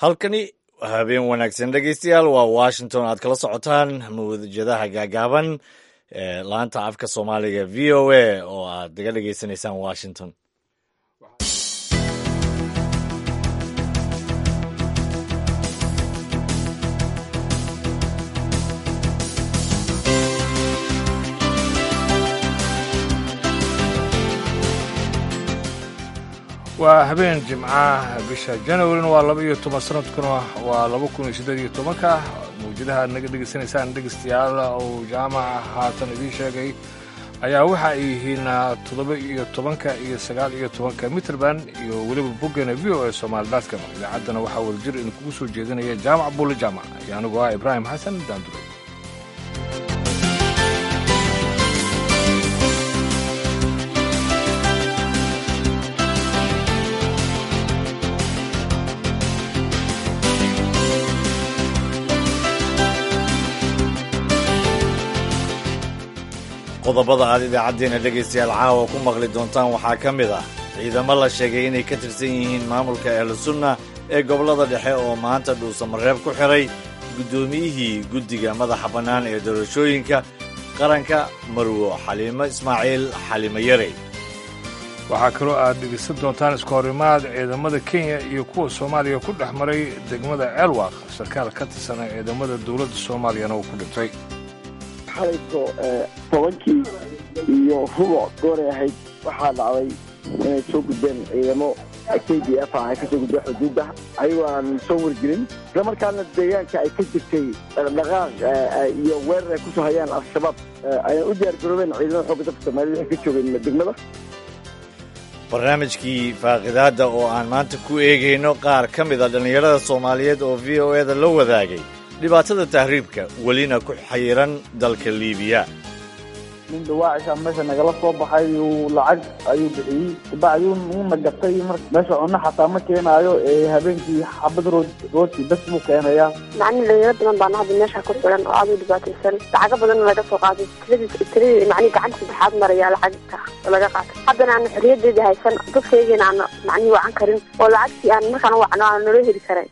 halkani habeen wanaagsan dhegeystayaal waa washington aad kala socotaan mawjadaha gaagaaban ee laanta afka soomaaliga v o a oo aad naga dhegeysanaysaan washington waa habeen jimcaha bisha janawarina waa laba iyo toban sanadkuna waa laba kun iyo siddeed iyo tobanka mawjadaha aad naga dhegaysanaysaan dhegeystayaal uu jaamaca haatan idiin sheegay ayaa waxa ay yihiin toddoba iyo tobanka iyo sagaal iyo tobanka mitrband iyo weliba boggeena v o a somaali dadkan idaacaddana waxaa wadajir idinkugu soo jeedinaya jaamac bulle jaamac iyo anigu ah ibraahim xasan daandure qodobada aad idaacaddeena dhegaystayaal caawa ku maqli doontaan waxaa ka mid ah ciidamo la sheegay inay ka tirsan yihiin maamulka ahlusunna ee gobollada dhexe oo maanta dhuusamareeb ku xiray guddoomiyihii guddiga madaxa bannaan ee doorashooyinka qaranka marwo xaliimo ismaaciil xalimo yarey waxaa kaloo aad dhegaysan doontaan isku horimaad ciidamada kenya iyo kuwa soomaaliya ku dhex maray degmada ceelwaaq sarkaal ka tirsana ciidamada dowladda soomaaliyana uu ku dhintay xalayto tobankii iyo rubuc gooray ahayd waxaa dhacday inay soo gudbeen ciidamo k d f ah ay kasoo gudbeen xuduudda ayagoo aan soo wargelin isla markaana deegaanka ay ka jirtay dhaqdhaqaaq iyo weerar ay kusoo hayaan al-shabaab ayaan u diyaar garoobeen ciidamada xoogga dalka soomaaliyed waxay ka joogeen degmada barnaamijkii faaqidaadda oo aan maanta ku eegayno qaar ka mid a dhallinyarada soomaaliyeed oo v o e da la wadaagay dhibaatada tahriibka welina ku xayiran dalka liibiya nin dhawaacisha meesha nagala soo baxay uu lacag ayuu bixiyey kabacdi uuna gatay meesha cunno xataa ma keenaayo ee habeenkii xabad rood rooti bes buu keenayaa macni dhalinyaro badan baana hadda meesha ku xiran oo aad u dhibaataysan lacago badanna laga soo qaaday tiradiis tiradii macni gacanta saddexaad maraya lacagta laga qaatay haddana aana xorriyadeeda haysan dadkaygana aana macni wacan karin oo lacagtii aan markaan wacno aan nolo heli karayn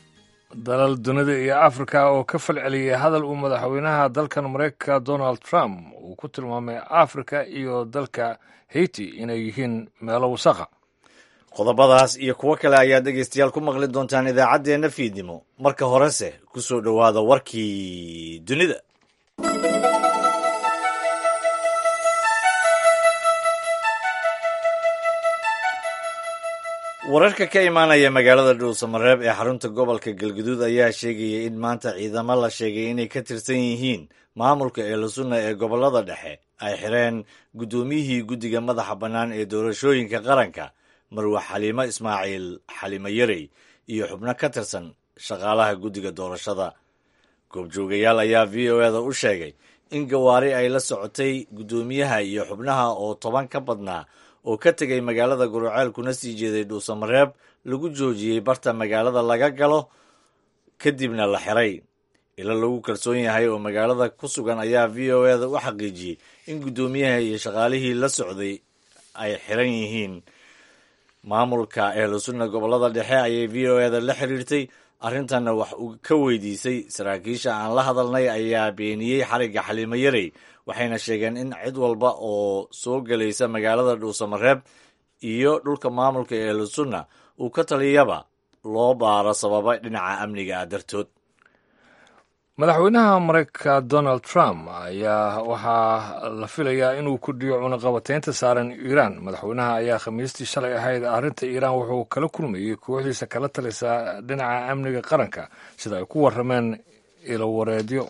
dalal dunida iyo afrika oo ka falceliyay hadal uu madaxweynaha dalkan maraykanka donald trump uu ku tilmaamay afrika iyo dalka haiti inay yihiin meelo wasaqa qodobadaas iyo kuwo kale ayaad dhegaystayaal ku maqli doontaan idaacaddeenna fiidnimo marka horese ku soo dhowaada warkii dunida wararka ka imaanaya magaalada dhuusamareeb ee xarunta gobolka galguduud ayaa sheegaya in maanta ciidamo la sheegay inay ka tirsan yihiin maamulka eelosunna ee gobollada dhexe ay xireen guddoomiyihii guddiga madaxa bannaan ee doorashooyinka qaranka marwe xaliimo ismaaciil xalimo yarey iyo xubno ka tirsan shaqaalaha guddiga doorashada goobjoogayaal ayaa v o eda u sheegay in gawaari ay la socotay guddoomiyaha iyo xubnaha oo toban ka badnaa oo ka tegay magaalada guruceel kuna sii jeeday dhuusamareeb lagu joojiyey barta magaalada laga galo kadibna la xiray ilo lagu kalsoon yahay oo magaalada ku sugan ayaa v o eda u xaqiijiyey in guddoomiyaha iyo shaqaalihii la socday ay xiran yihiin maamulka ehlusunna gobollada dhexe ayay v o eda la xiriirtay arrintanna wax uu ka weydiisay saraakiisha aan la hadalnay ayaa beeniyey xarigga xaliimo yarey waxayna sheegeen in cid walba oo soo gelaysa magaalada dhuusamareeb iyo dhulka maamulka ehlusunna uu ka taliyaba loo baaro sababa dhinaca amniga ah dartood madaxweynaha maraykanka donald trump ayaa waxaa la filayaa inuu kordhiyo cunaqabataynta saaran iiraan madaxweynaha ayaa khamiistii shalay ahayd arrinta iiraan wuxuu kala kulmayey kooxdiisa kala talisa dhinaca amniga qaranka sida ay ku warrameen ilowareedyo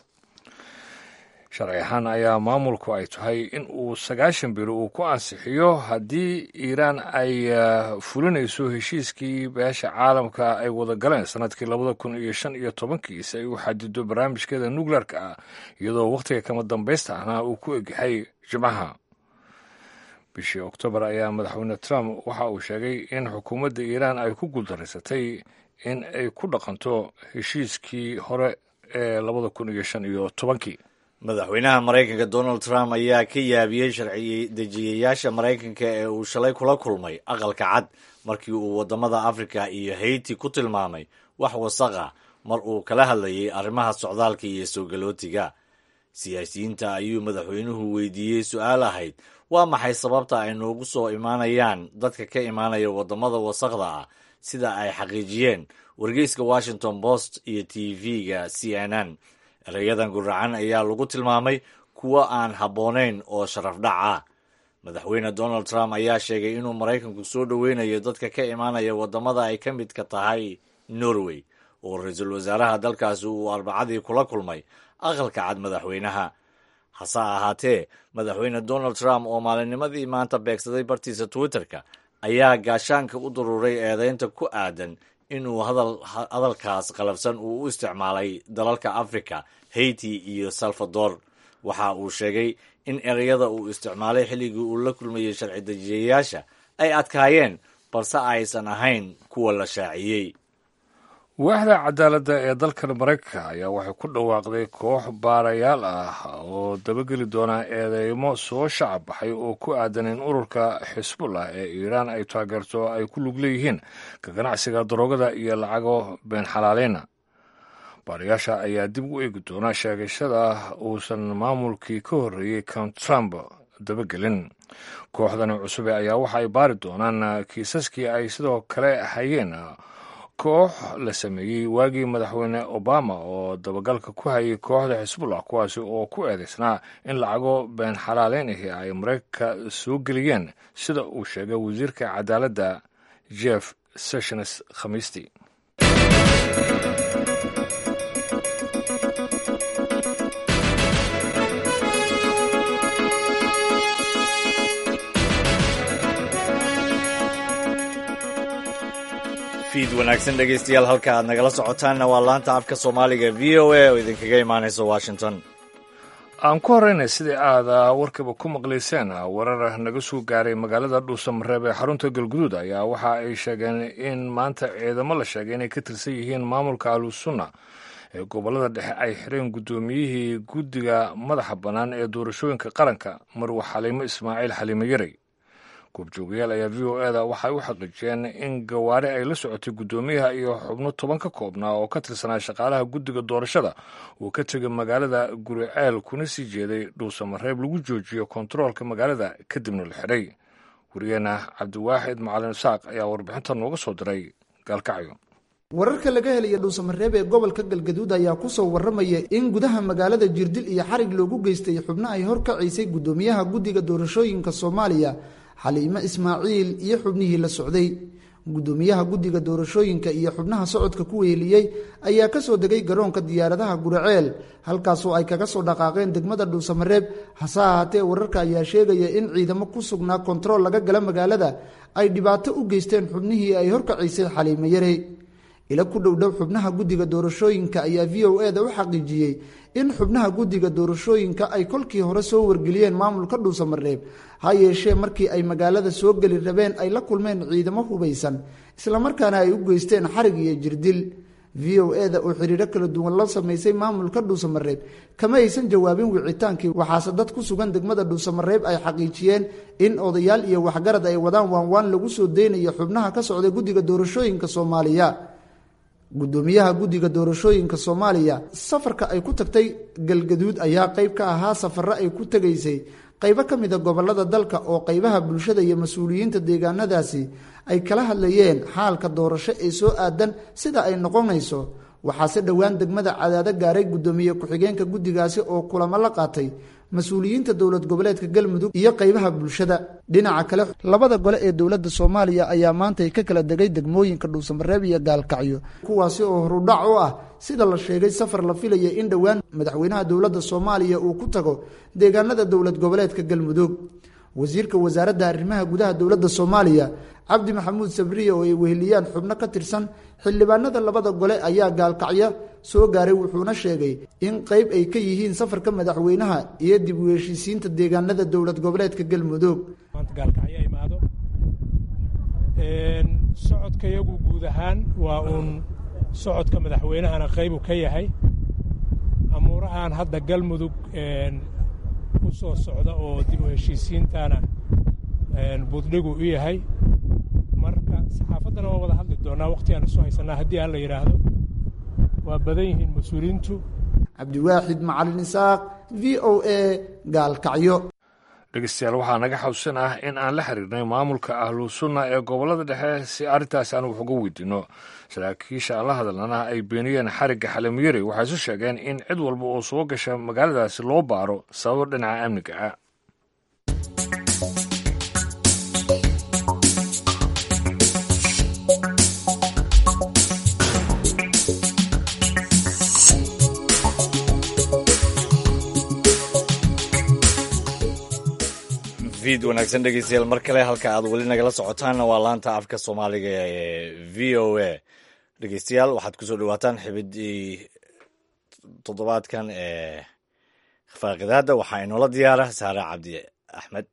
sharci ahaan ayaa maamulku ay tahay in uu sagaashan bilo uu ku ansixiyo haddii iiraan ay fulinayso heshiiskii beesha caalamka ay wada galeen sanadkii labada kun iyo shan iyo tobankii si ay u xadido barnaamijkeeda nukleerka ah iyadoo wakhtiga kama dambaysta ahna uu ku egyahay jimcaha bishii oktoobar ayaa madaxweyne trump waxa uu sheegay in xukuumadda iiraan ay ku guuldaraysatay in ay ku dhaqanto heshiiskii hore ee labada kun iyo shan iyo tobankii madaxweynaha maraykanka donald trump ayaa ka yaabiyey sharci dejiyayaasha maraykanka ee uu shalay kula kulmay aqalka cad markii uu waddamada afrika iyo hayti ku tilmaamay wax wasaqa mar uu kala hadlayay arrimaha socdaalka iyo soo galootiga siyaasiyiinta ayuu madaxweynuhu weydiiyey su-aal ahayd waa maxay sababta ay noogu soo imaanayaan dadka ka imaanaya waddamada wasaqda ah sida ay xaqiijiyeen wargeyska washington post iyo t v-ga c n n erayadan guracan ayaa lagu tilmaamay kuwo aan habboonayn oo sharaf dhac ah madaxweyne donald trump ayaa sheegay inuu maraykanku soo dhoweynayo dadka ka imaanaya waddamada ay ka midka tahay norway oo ra-iisul wasaaraha dalkaasi uu arbacadii kula kulmay aqalka cad madaxweynaha hase ahaatee madaxweyne donald trump oo maalinnimadii maanta beegsaday bartiisa twitter-ka ayaa gaashaanka u daruuray eedeynta ku aadan inuu hadalkaas qalabsan uu u isticmaalay dalalka africa haiti iyo salvador waxa uu sheegay in ereyada uu isticmaalay xilligii uu la kulmayey sharci dejiyayaasha ay adkaayeen balse aysan ahayn kuwa la shaaciyey waaxda cadaaladda ee dalkan maraykanka ayaa waxay ku dhawaaqday koox baarayaal ah oo dabageli doona eedeymo soo shacab baxay oo ku aadan in ururka xisbullah ee iiraan ay taageerto ay ku lug leeyihiin ka ganacsiga daroogada iyo lacago been xalaaleyna baarayaasha ayaa dib u eegi doona sheegashada uusan maamulkii ka horreeyey count trump dabagelin kooxdani cusube ayaa waxa ay baari doonaan kiisaskii ay sidoo kale hayeen koox la sameeyey waagii madaxweyne obama oo dabagalka ku hayay kooxda xisbullah kuwaasi oo ku eedeysnaa in lacago been xalaaleyn ahi ay maraykanka soo geliyeen sida uu sheegay wasiirka cadaaladda jeff sessions khamiistii fiid wanaagsan dhegeystayaal halka aad nagala socotaanna waa laanta afka soomaaliga v o a oo idinkaga imaanaysa washington aan ku horreynay sidii aad warkaba ku maqlayseen warar naga soo gaaray magaalada dhuusamareeb ee xarunta galguduud ayaa waxa ay sheegeen in maanta ciidamo la sheegay inay ka tirsan yihiin maamulka ahlusunna ee gobollada dhexe ay xireen guddoomiyihii guddiga madaxa bannaan ee doorashooyinka qaranka marwa xaliimo ismaaciil xaliimo yarey goobjoogayaal ayaa v o eda waxay u xaqiijiyeen in gawaari ay la socotay guddoomiyaha iyo xubno toban ka koobnaa oo ka tirsanaa shaqaalaha guddiga doorashada uu ka tegay magaalada guriceel kuna sii jeeday dhuusamareeb lagu joojiyo kontaroolka magaalada kadibna la xidhay wariyeenna cabdiwaaxid macalin isaaq ayaa warbixinta nooga soo diray gaalkacyo wararka laga helaya dhuusamareeb ee gobolka galgaduud ayaa kusoo waramaya in gudaha magaalada jirdil iyo xarig loogu geystay xubno ay horkacaysay guddoomiyaha guddiga doorashooyinka soomaaliya xaliimo ismaaciil iyo xubnihii la socday guddoomiyaha guddiga doorashooyinka iyo xubnaha socodka ku weheliyey ayaa kasoo degay garoonka diyaaradaha guraceel halkaasoo ay kaga soo dhaqaaqeen degmada dhuusamareeb hase ahaatee wararka ayaa sheegaya in ciidamo ku sugnaa kontarool laga gala magaalada ay dhibaato u geysteen xubnihii ay horkacaysay xaliimo yarey ila ku dhowdhow xubnaha guddiga doorashooyinka ayaa v o eda u xaqiijiyey in xubnaha guddiga doorashooyinka ay kolkii hore soo wargeliyeen maamulka dhuusamareeb ha yeeshee markii ay magaalada soo geli rabeen ay la kulmeen ciidamo hubaysan islamarkaana ay u geysteen xarig iyo jirdil v o eda oo xiriiro kala duwan la samaysay maamulka dhuusamareeb kama aysan jawaabin wicitaankii waxaase dad ku sugan degmada dhuusamareeb ay xaqiijiyeen in odayaal iyo waxgarad ay wadaan waanwaan lagu soo deynayo xubnaha ka socda guddiga doorashooyinka soomaaliya guddoomiyaha guddiga doorashooyinka soomaaliya safarka ay ku tagtay galgaduud ayaa qayb ka ahaa safaro ay ku tegaysay qaybo ka mida gobolada dalka oo qaybaha bulshada iyo mas-uuliyiinta deegaanadaasi ay kala hadlayeen xaalka doorasho ee soo aadan sida ay noqonayso waxaase dhowaan degmada cadaado gaaray guddoomiye ku-xigeenka guddigaasi oo kulamo la qaatay mas-uuliyiinta dowlad goboleedka galmudug iyo qaybaha bulshada dhinaca kale labada gole ee dowladda soomaaliya ayaa maantay ka kala degay degmooyinka dhuusamareeb iyo gaalkacyo kuwaasi oo horudhac u ah sida la sheegay safar la filaya in dhowaan madaxweynaha dowladda soomaaliya uu ku tago deegaanada dowlad goboleedka galmudug wasiirka wasaaradda arrimaha gudaha dowladda soomaaliya cabdi maxamuud sabriye oo ay weheliyaan xubno ka tirsan xildhibaanada labada gole ayaa gaalkacyo soo gaaray wuxuuna sheegay in qayb ay ka yihiin safarka madaxweynaha iyo dib u heshiisiinta deegaanada dowlad goboleedka galmudug gaalkacyo imaado socodka iyagu guud ahaan waa uun socodka madaxweynahana qaybu ka yahay amuurahan hadda galmudug u soo socda oo dib u heshiisiintana buddhigu u yahay marka saxaafaddana waa wada hadli doonaa wakhtigaan isu haysanaa haddii aan la yidhaahdo waa badan yihiin mas-uuliyiintu cabdiwaaxid macalin isaaq v o a gaalkacyo dhegeystayaal waxaa naga xawsan ah in aan la xiriirnay maamulka ahlu sunna ee gobollada dhexe si arrintaasi aan wax uga weydiinno saraakiisha aan la hadalnana ay beeniyeen xarigga xalimyari waxay isu sheegeen in cid walba oo soo gasha magaaladaasi loo baaro sababo dhinaca amniga ah vid wanaagsan dhegeystayaal mar kale halka aad weli nagala socotaanna waa laanta afka soomaaliga ee v o a dhegeystayaal waxaad kusoo dhawaataan xibidii toddobaadkan ee faaqidaadda waxaa inoola diyaara saare cabdi axmed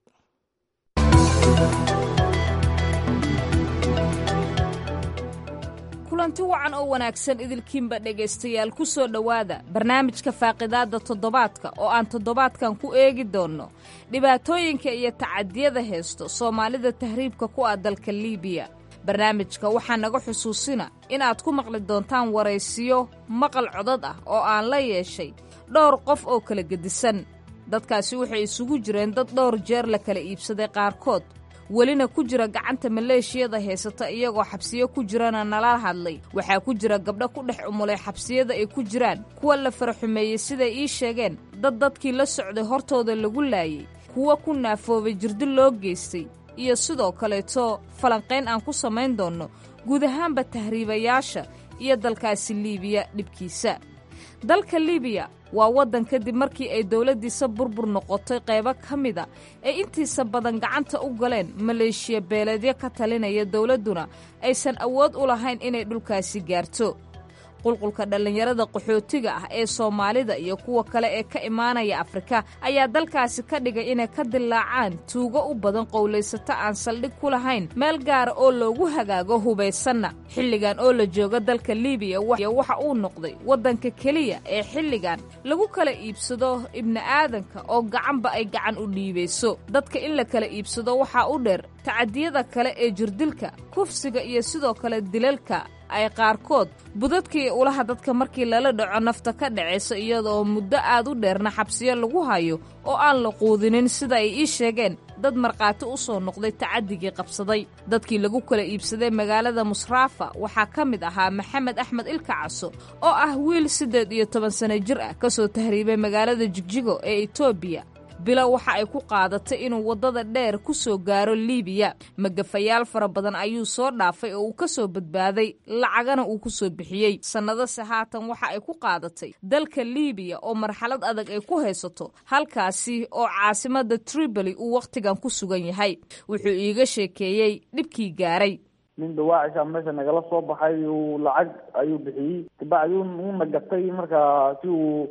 kulanti wacan oo wanaagsan idilkiinba dhegaystayaal ku soo dhowaada barnaamijka faaqidaadda toddobaadka oo aan toddobaadkan ku eegi doonno dhibaatooyinka iyo tacadiyada heesto soomaalida tahriibka ku ah dalka liibiya barnaamijka waxaa naga xusuusina inaad ku maqli doontaan waraysiyo maqal codad ah oo aan la yeeshay dhowr qof oo kala gedisan dadkaasi waxay isugu jireen dad dhowr jeer la kala iibsaday qaarkood welina ku jira gacanta maleeshiyada haysata iyagoo xabsiyo ku jirana nala hadlay waxaa ku jira gabdho ku dhex umulay xabsiyada ay ku jiraan kuwa la faraxumeeyey siday ii sheegeen dad dadkii la socday hortooda lagu laayey kuwa ku naafoobay jirdi loo geystay iyo sidoo kaleeto falanqayn aan ku samayn doonno guud ahaanba tahriibayaasha iyo dalkaasi liibiya dhibkiisa dalka liibiya waa waddan kadib markii ay dowladdiisa burbur noqotay qaybo ka mida ay intiisa badan gacanta u galeen maleeshiya beeleedyo ka talinaya dowladduna aysan awood u lahayn inay dhulkaasi gaarto qulqulka dhallinyarada qaxootiga ah ee soomaalida iyo kuwa kale ee ka imaanaya afrika ayaa dalkaasi ka dhigay inay ka dilaacaan tuugo u badan qowlaysato aan saldhig ku lahayn meel gaara oo loogu hagaago hubaysanna xilligan oo la jooga dalka liibiya waxa uu noqday waddanka keliya ee xilligan lagu kala iibsado ibni'aadanka oo gacanba ay gacan u dhiibayso dadka in la kala iibsado waxaa u dheer tacadiyada kale ee jirdilka kufsiga iyo sidoo kale dilalka ay qaarkood budadkii ulaha dadka markii lala dhaco nafta ka dhacayso iyadaoo muddo aad u dheerna xabsiyo lagu hayo oo aan la quudinin sida ay ii sheegeen dad markhaati u soo noqday tacadigii qabsaday dadkii lagu kala iibsaday magaalada musraafa waxaa ka mid ahaa maxamed axmed ilka caso oo ah wiil siddeed iyo toban sano jir ah ka soo tahriibay magaalada jigjigo ee etoobiya bilo waxa ay ku qaadatay inuu waddada dheer ku soo gaaro liibiya magafayaal fara badan ayuu soo dhaafay oo uu ka soo badbaaday lacagana uu ku soo bixiyey sannadase haatan waxa ay ku qaadatay dalka liibiya oo marxalad adag ay ku haysato halkaasi oo caasimadda triboli uu wakhtigan ku sugan yahay wuxuu iiga sheekeeyey dhibkii gaaray nin dawaacisha meesha nagala soo baxay uu lacag ayuu bixiyey kabacdi uuna gatay markaa si uu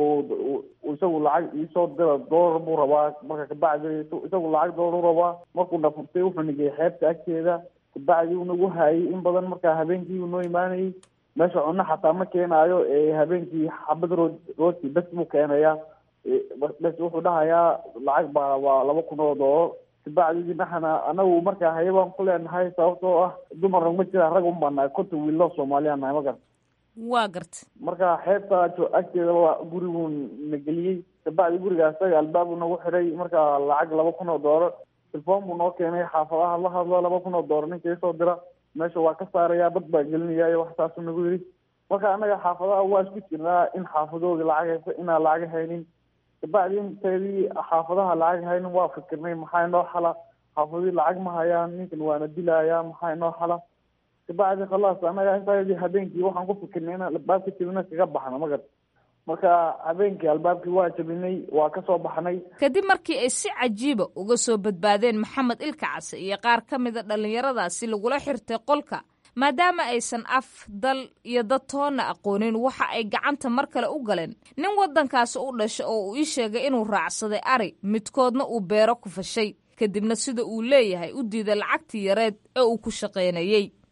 isagu lacag iisoo dira doolar buu rabaa marka kabacdi isagu lacag doolar u rabaa markuu dhafurtay wuxuu nigay xeebta agteeda kabacdi uu nagu haayay in badan markaa habeenkii uu noo imaanayay meesha cunno xataa ma keenaayo habeenkii xabad rood rooti bes buu keenayaa bes wuxuu dhahayaa lacag baa waa laba kun oo doolar kabacdi dhahana anagu markaa haye baan ku leenahay sababtoo ah dumarna ma jira rag un baa nahay konta wiilo soomaaliya nahay ma garta waa garta marka xeebta agteeda waa guriguu na geliyey kabacdi guriga isaga albaab uu nagu xiray marka lacag laba kun oo doolar telefoon buu noo keenay xaafadaha la hadlo laba kun oo doolar ninka isoo dira meesha waa ka saaraya bad baa gelinaya iyo wax saasuu nagu yidhi marka annaga xaafadaha waa isku jirnaa in xaafadooda lacag hayso inaan lacag haynin kabacdi inteedii xaafadaha lacag haynin waa fikirnay maxaa inoo xala xaafadii lacag ma hayaan ninkan waana dilaya maxaa inoo xala kabacdi khalaas anaga intaa habeenkii waxaan ku fikirnay inaan albaabka jabina kaga baxno ma garta marka habeenkii albaabkii waa jabinay waa ka soo baxnay kadib markii ay si cajiiba uga soo badbaadeen maxamed ilka case iyo qaar ka mida dhallinyaradaasi lagula xirtay qolka maadaama aysan af dal iyo dad toonna aqoonin waxa ay gacanta mar kale u galeen nin waddankaasi u dhasha oo uu ii sheegay inuu raacsaday ari midkoodna uu beero ku fashay kadibna sida uu leeyahay u diiday lacagtii yareed ee uu ku shaqaynayey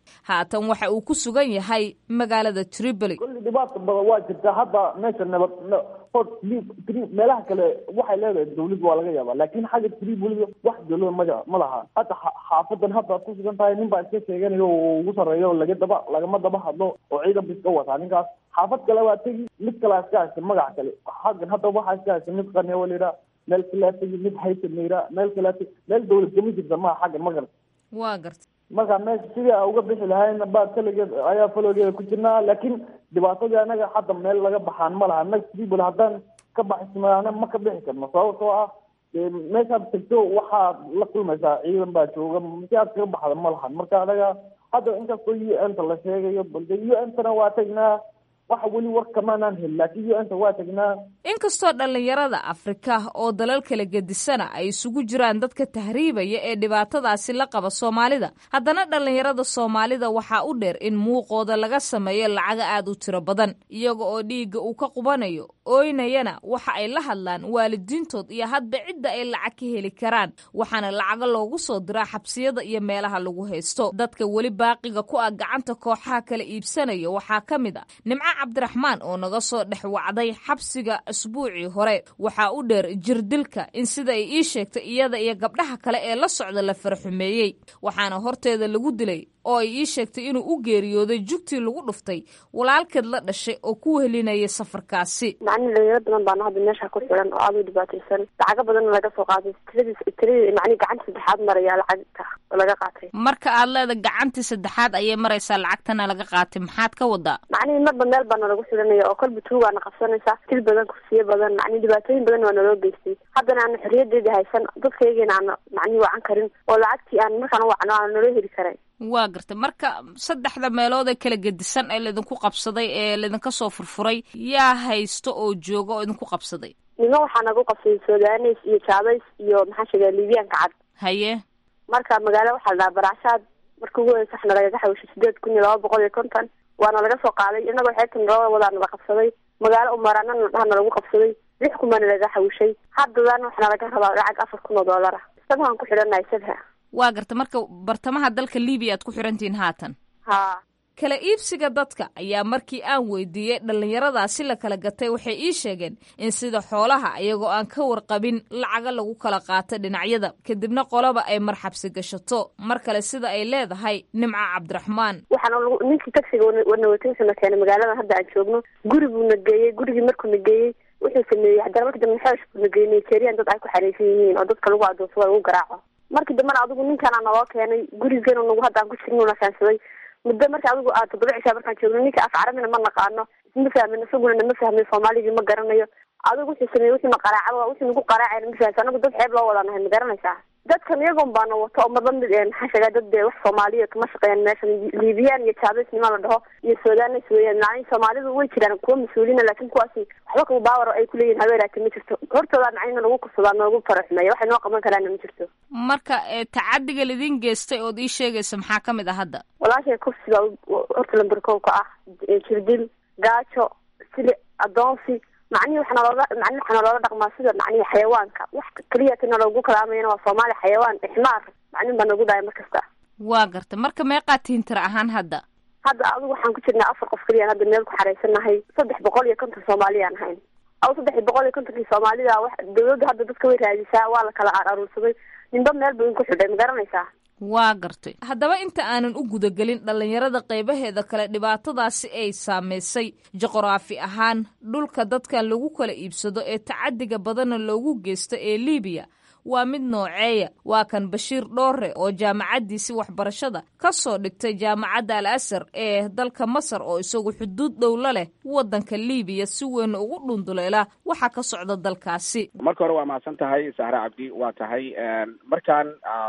haatan waxa uu ku sugan yahay magaalada tripoli kulli dhibaata badan waa jirta hadda meesha nabad hor meelaha kale waxay leedahay dawlad waa laga yaabaa laakin xagga tripoli wax dawlada maja ma laha hadda xaafadan hadda ad ku sugan tahay nin baa iska sheeganayo oo ugu sarreeyo laga daba lagama daba hadlo oo ciidan ba iska wataa ninkaas xaafad kale waa tegi mid kalea iska haysta magac kale xaggan hadda waxaa iska haysta mid qanewa la yidhaha meel kalea tegi mid haysan la yidhaha meel kalea tegi meel dawlad kama jirta maha xaggan ma garta waa garta marka meesha sidii a uga bixi lahayna baa kaligeed ayaa faloogeeda ku jirnaa laakiin dhibaatadii anaga hadda meel laga baxaan ma laha anaga tribol haddaan ka baxismaana ma ka bixi karno sababtoo ah meeshaad tagto waxaad la kulmaysaa ciidan baa jooga si aad kaga baxda ma lahan marka anaga hadda inkastoo u n ta la sheegayo balde u n tana waa tagnaa waxa weli war kamaanaan helin laakiin u n ta waa tagnaa inkastoo dhallinyarada afrika oo dalal kala gedisana ay isugu jiraan dadka tahriibaya ee dhibaatadaasi la qaba soomaalida haddana dhallinyarada soomaalida waxaa u dheer in muuqooda laga sameeyo lacaga aad u tiro badan iyaga oo dhiigga uu ka qubanayo ooynayana waxa ay la hadlaan waalidiintood iyo hadba cidda ay lacag ka heli karaan waxaana lacaga loogu soo diraa xabsiyada iyo meelaha lagu haysto dadka weli baaqiga ku ah gacanta kooxaha kala iibsanaya waxaa ka mid a nimco cabdiraxmaan oo naga soo dhex wacday xabsiga asbuucii hore waxaa u dheer jirdilka in sida ay ii sheegtay iyada iyo gabdhaha kale ee la socda la farxumeeyey waxaana horteeda lagu dilay oo ay ii sheegtay inuu u geeriyooday jugtii lagu dhuftay walaalkeed la dhashay oo ku wehelinayay safarkaasi macni dhalinyaro badan baana hadda meesha ku xiran oo aada u dhibaataysan lacago badanna laga soo qaaday tiradii tiradii macni gacanta saddexaad maraya lacagta oo laga qaatay marka aad leeda gacantii saddexaad ayay maraysaa lacagtana laga qaatay maxaad ka wadaa macnihi marba meel baana lagu xiranaya oo kolba tuugaana qabsanaysa til badan kursiyo badan macni dhibaatooyin badan waa naloo geystay haddana aana xorriyadeedii haysan dadkaygiina aana macnihi wacan karin oo lacagtii aan markaan wacno aana naloo heli karay waa gartay marka saddexda meelood ee kala gedisan ee laydinku qabsaday ee laydinka soo furfuray yaa haysto oo jooga oo idinku qabsaday nimo waxaa nagu qabsaday sudanes iyo jaabays iyo maxaa sheegaa libiyaanka cad haye marka magaalo waxaa la dhahaa baraashaad marka ugu horeysa waxna lagaga xawishay sideed kun iyo laba boqol iyo konton waana laga soo qaaday inagoo xeebta naloo wadaa nala qabsaday magaalo umaraanana dhahana lagu qabsaday lix kun baana laga xawishay haddadana waxna laga rabaa lacag afar kun oo doolar ah sabhaan ku xidhanahay sabha waa garta marka bartamaha dalka libiya aad ku xirantihiin haatan ha kala iibsiga dadka ayaa markii aan weydiiyey dhallinyaradaasi la kala gatay waxay ii sheegeen in sida xoolaha iyagoo aan ka warqabin lacaga lagu kala qaato dhinacyada kadibna qolaba ay marxabsi gashato mar kale sida ay leedahay nimca cabdiraxmaan waxaana ninkii tagsiga wana watay wuxuuna keenay magaalada hadda aan joogno guri buuna geeyey gurigii markuuna geeyey wuxuu sameeyey haddana markii dambe xeesh buuna geeyey nigerian dad ay ku xariisan yihiin oo dadka lagu adoonsado lagu garaaco markii dambena adigu ninkaana naloo keenay gurigeena nagu hadda aan ku jirnuna keensaday muddo marka adigu aad toddoba cishaa markaan joogno ninka af carabina ma naqaano isma fahmin isaguna nama fahmin soomaaligii ma garanayo adigu wuxuu sameeyey wuxuuna qaraacaba wuxuu nagu qaraacayna ma fahamsa anagu dad xeeb loo wadaa nahay ma garanaysaa dadkan iyagoon baana wato oo marba mid maxaa sheegaa dad dee wax soomaaliya kama shaqeeyaan meeshan liibiyaan iyo jaabes nimaa la dhaho iyo sudanes weeyaan macnihi soomaalidu way jiraan kuwa mas-uuliina laakiin kuwaasi waxba kaba baawar ay kuleeyihin habeeraati ma jirto hortoodaa macnina nagu kursadaa noogu faraxumeeya waxay noo qaban karaana ma jirto marka tacadiga laidin geystay ood ii sheegaysa maxaa ka mid ah hadda walaashay kursiga horta lamberkoobka ah jirdil gaajo sili adoonsi macnihi waxaa nalooga macnihi waxaa naloola dhaqmaa sida macnihi xayawaanka wax keliya tina loogu kalaamayana waa soomaali xayawaan ixmaar macnihin baa nagu dhahay mar kasta waa garta marka meeqaa tihin tira ahaan hadda hadda adigu waxaan ku jirnaa afar qof keliyaan hadda meel ku xaraysanahay saddex boqol iyo konton soomaaliyaan ahayn aw saddex boqol iyo kontonkii soomaalida wax dawladda hadda dadka way raadisaa waa la kala aruursaday ninba meel buu inku xidhay ma garanaysaa waa gartay haddaba inta aanan u gudagelin dhallinyarada qaybaheeda kale dhibaatadaasi ay saamaysay juqraafi ahaan dhulka dadkan lagu kala iibsado ee tacadiga badanna loogu geysto ee liibiya waa mid nooceeya waa kan bashiir dhoore oo jaamacaddiisi waxbarashada ka soo dhigtay jaamacadda al asar ee dalka masar oo isagu xuduud dhowla leh waddanka liibiya si weyn ugu dhunduleela waxaa ka socda dalkaasi marka hore waa mahadsan tahay sahre cabdi waa tahay markaan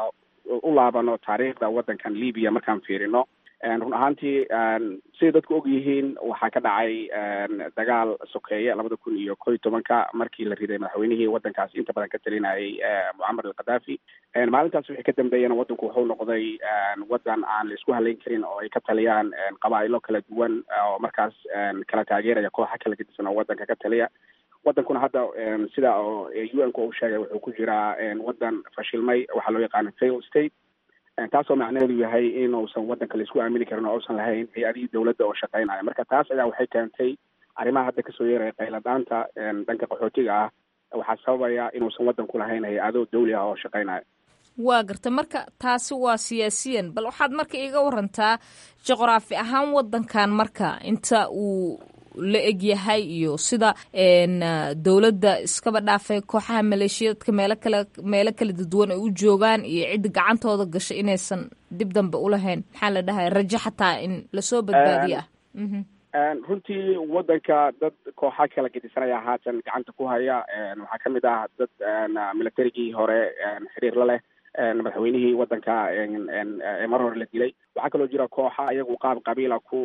u laabano taariikhda waddankan libiya markaan fiirino run ahaantii siday dadku og yihiin waxaa ka dhacay dagaal sokeeye labada kun iyo ko iyo tobanka markii la riday madaxweynihii waddankaas inta badan ka talinayay mucamar alkhadaafi maalintaas wixii ka dambeeyana waddanku wuxuu noqday waddan aan la isku halayn karin oo ay ka taliyaan qabaa'ilo kala duwan oo markaas kala taageeraya kooxa kala gedisan oo waddanka ka taliya waddankuna hadda sida oo u n ku uu sheegay wuxuu ku jiraa waddan fashilmay waxaa loo yaqaana fail state taasoo macnaheedu yahay inuusan waddanka laisku aamini karin oo uusan lahayn hay-adihii dowladda oo shaqeynaya marka taas ayaa waxay keentay arrimaha hadda kasoo yeeraya qayladhaanta dhanka qaxootiga ah waxaa sababaya inuusan waddanku lahayn hay-ado dawli ah oo shaqeynaya waa garta marka taasi waa siyaasiyan bal waxaad marka iiga warantaa juqraafi ahaan waddankan marka inta uu la egyahay iyo sida dowladda iskaba dhaafay kooxaha maleeshiyadka meelo kale meelo kala dadwan ay u joogaan iyo cidda gacantooda gashay inaysan dib dambe ulahayn maxaa la dhahay rajo xataa in lasoo badbaadiyo ah runtii waddanka dad kooxa kala gedisanaya haatan gacanta ku haya waxaa kamid ah dad militarigii hore xiriir la leh madaxweynihii waddanka mar hore la dilay waxaa kaloo jira kooxa iyagu qaab qabiila ku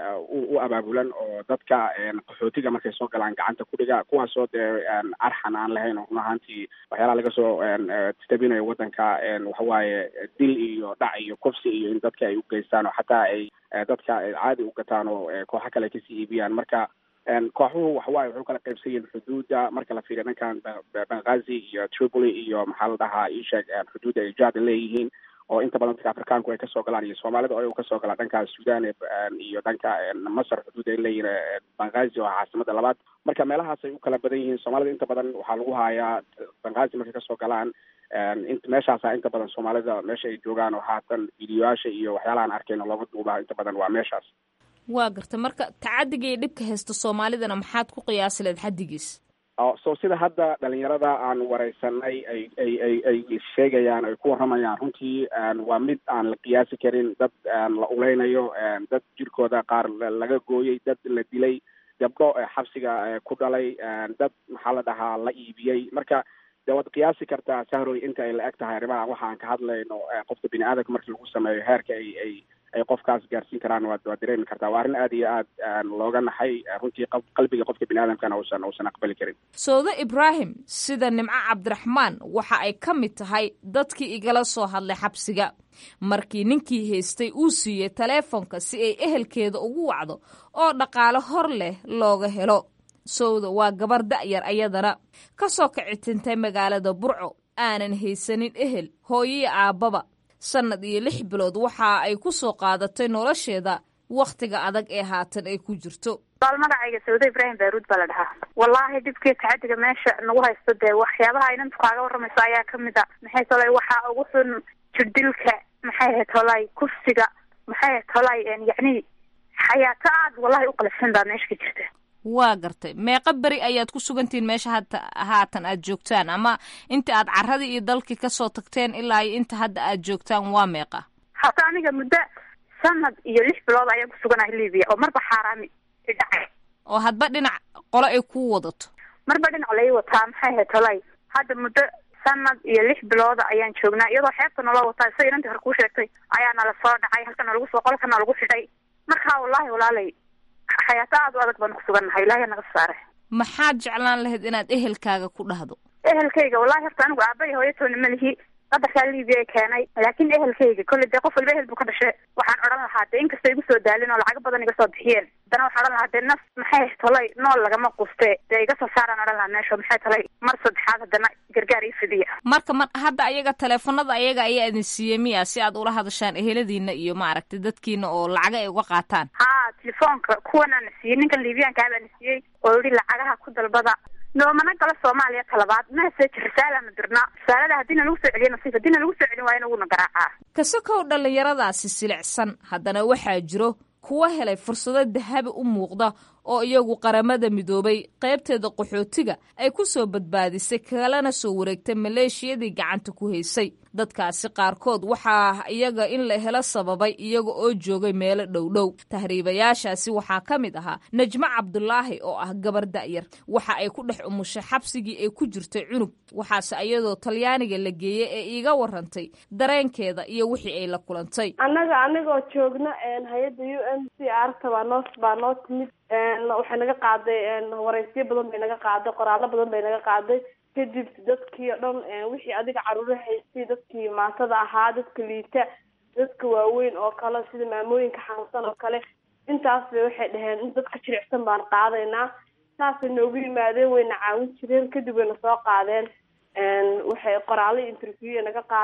u abaabulan oo dadka qaxootiga markay soo galaan gacanta ku dhiga kuwaasoo dee arxan aan lahayn oo run ahaantii waxyaalaha laga soo tabinayo waddanka waxawaaye dil iyo dhac iyo kufsi iyo in dadka ay u geystaan oo xataa ay dadka caadi u gataan oo kooxo kale kasii iibiyaan marka kooxuhu waxawaaye waxu kala qaybsan yihiin xuduudda marka la fiiriyo dhankan benghazi iyo tripoli iyo maxaa la dhahaa isheeg xuduudda ay jaada leeyihiin oo inta badan dadka afrikaanku ay kasoo galaan iyo soomaalida oo kasoo galaan dhanka sudan iyo dhanka masar xuduud ay leeyihiin benghazi oo caasimada labaad marka meelahaas ay u kala badan yihiin soomaalida inta badan waxaa lagu hayaa benghazi markay kasoo galaan int meeshaasa inta badan soomaalida meesha ay joogaan oo haatan videoyaasha iyo waxyaalahaan arkayno looga duubaa inta badan waa meeshaas waa garta marka tacadiga iyo dhibka haysta soomaalidana maxaad ku qiyaasi leed xaddigiis so sida hadda dhalinyarada aan wareysanay ay ay ay ay sheegayaan ay ku warramayaan runtii waa mid aan la qiyaasi karin dad la uleynayo dad jirkooda qaar laga gooyey dad la dilay gabdho xabsiga ku dhalay dad maxaa la dhahaa la iibiyey marka de waad qiyaasi kartaa sahroy inta ay la eg tahay arrimaha waxa aan ka hadlayno qofka bini aadamka markii lagu sameeyo heerka ay ay ay qofkaas gaarsiin karaan waad waad dareemi kartaa waa arrin aad iyo aad looga naxay runtii qalbiga qofka bini aadamkana uusan uusan aqbali karin sawde ibraahim sida nimco cabdiraxmaan waxa ay ka mid tahay dadkii igala soo hadlay xabsiga markii ninkii haystay uu siiyey taleefonka si ay ehelkeeda ugu wacdo oo dhaqaale hor leh looga helo sowda waa gabar da'yar ayadana ka soo kicitintay magaalada burco aanan haysanin ehel hooyiyo aabbaba sannad iyo lix bilood waxa ay ku soo qaadatay nolosheeda wakhtiga adag ee haatan ay ku jirto baal magacayga sawde ibraahim baaruud baa la dhahaa wallaahi dhibkii tacadiga meesha nagu haysto dee waxyaabaha inantu kaaga warramayso ayaa kamid a maxay tolay waxaa ugu xun jirdilka maxay ahayd tolay kufsiga maxay ahayd tolay yacni xayaato aad wallahi u qalafsan baa meesha ka jirta waa gartay meeqa beri ayaad ku sugantihiin meesha hata haatan aad joogtaan ama inta aad carradii iyo dalkii kasoo tagteen ilaa iyo inta hadda aad joogtaan waa meeqa hata aniga muddo sanad iyo lix bilood ayaan kusuganahay libiya oo marba xaaraami idhacay oo hadba dhinac qole ay ku wadato marba dhinac lai wataa maxay ahayd tolay hadda muddo sanad iyo lix bilooda ayaan joognaa iyadoo xeebta naloo wataa sida inantii hore kuu sheegtay ayaa nala soo dhacay halkana lagu soo qolkana lagu xidhay marka wallaahi walaalay xayaato aad u adag baan kusugannahay ilaahay naga saare maxaad jeclaan lahayd inaad ehelkaaga ku dhahdo ehelkayga wallahi horta anigu aabay hooyatoona malihi qadarkaa libiya keenay laakiin ehelkayga kolley dee qof walba ehel buu ka dhashe waxaan odhan lahaa dee inkastoo igu soo daalin oo lacago badan iga soo bixiyeen haddana waxaan odhan lahaa dee naf maxay tolay nool lagama quste dee iga soo saaraan odhan lahaa meesha maxay tolay mar saddexaad haddana gargaar ii fidiya marka mar hadda ayaga taleefanada ayaga ayaa idin siiyey miya si aad ula hadashaan eheladiina iyo maaragtay dadkiina oo lacaga ay uga qaataan ha telefoonka kuwanaana siiyey ninkan libiyaankaa baana siiyey oo yihi lacagaha ku dalbada noomana galo soomaaliya talabaad message risaalaana dirnaa risaalada haddiina lagu soo celiyo nasiif haddiina lagu soo celin waayana wuuna garaacaa kasakow dhallinyaradaasi silicsan haddana waxaa jiro kuwa helay fursado dahabi u muuqda oo iyagu qaramada midoobay qaybteeda qaxootiga ay ku soo badbaadisay kalena soo wareegtay maleeshiyadii gacanta ku haysay dadkaasi qaarkood waxaa iyaga in la helo sababay iyaga oo joogay meelo dhowdhow tahriibayaashaasi waxaa ka mid ahaa najmo cabdulaahi oo ah gabar da'yar waxa ay ku dhex umushay xabsigii ay ku jirtay cunug waxaase iyadoo talyaaniga la geeyey ee iiga warantay dareenkeeda iyo wixii ay la kulantay annaga anigoo joogna hay-adda u n c r ta baa noo baa noo timid waxay naga qaaday wareysyo badan bay naga qaaday qoraallo badan bay naga qaaday kadib dadkii o dhan wixii adiga caruuro haystay dadkii maatada ahaa dadka liita dadka waaweyn oo kale sida maamooyinka xanuunsan oo kale intaas bay waxay dhaheen in dadka jilicsan baan qaadaynaa saasay noogu yimaadeen wayna caawin jireen kadib wayna soo qaadeen waxay qoraallo interview naga qaadeen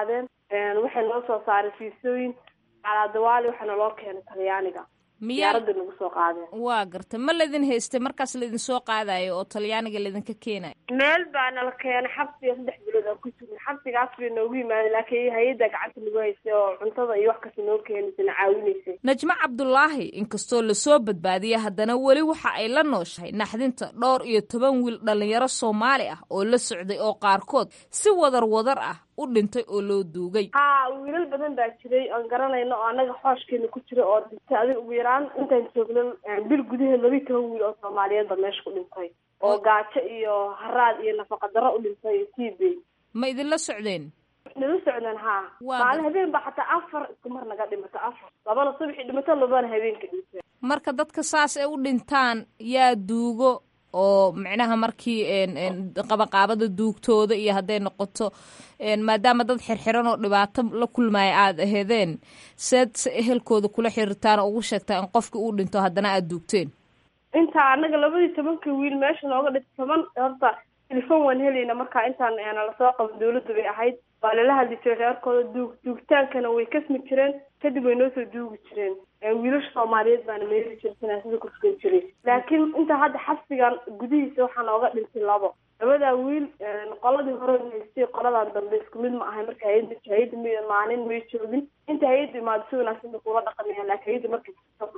waxay noo soo saaray fiisooyin calaadawaali waxaana loo keenay talyaaniga diyaaradda nagu soo qaadeen waa garta ma laydin haystay markaas laydin soo qaadayo oo talyaaniga laydinka keenayo meel baa nala keenay xabsiga saddex bilood aan ku jirnay xabsigaas bay noogu yimaadeen laakiin hay-adda gacanta nagu haysay oo cuntada iyo wax kasta noo keenaysay na caawinaysay najmo cabdulaahi inkastoo lasoo badbaadiyay haddana weli waxa ay la nooshahay naxdinta dhowr iyo toban wiil dhallinyaro soomaali ah oo la socday oo qaarkood si wadar wadar ah u dhintay oo loo duugay ha wiilal badan baa jiray oon garanayno oo annaga xooshkeena ku jira oo dhintay adiga ugu yaraan intaan joogno bil gudaheed laba iyo toban wiil oo soomaaliyeed ba meesha ku dhintay oo gaajo iyo haraad iyo nafaqa darro u dhintay iyo t b ma idinla socdeen nala socdeen ha maalin habeen ba xataa afar isku mar naga dhimato afar labana subaxii dhimato labana habeenka dhintay marka dadka saas ay u dhintaan yaa duugo oo micnaha markii qabaqaabada duugtooda iyo hadday noqoto maadaama dad xirxiran oo dhibaato la kulmaya aada aheedeen seed se ehelkooda kula xiriirtaan oo ugu sheegtaa in qofkii uu dhinto haddana aada duugteen intaa annaga labadii tobanka wiil meesha nooga dhintay toban horta telefon waan helayna markaa intaan lasoo qaban dawladda bay ahayd waa lala hadli jiray reerkooda duug duugtaankana way kasmi jireen kadib way noo soo duugi jireen wiilasha soomaaliyeed baana meeri jiray sinaasida kursugan jiray laakiin intaa hadda xabsigan gudihiisa waxaa nooga dhintay labo labadaa wiil qoladii hore haystay qoladan dambe isku mid ma ahay marka hay-adda hay-adda m maalin may joogin inta hay-adda imaado si wanaagsan bay kula dhaqamayaan laakiin hay-adda markay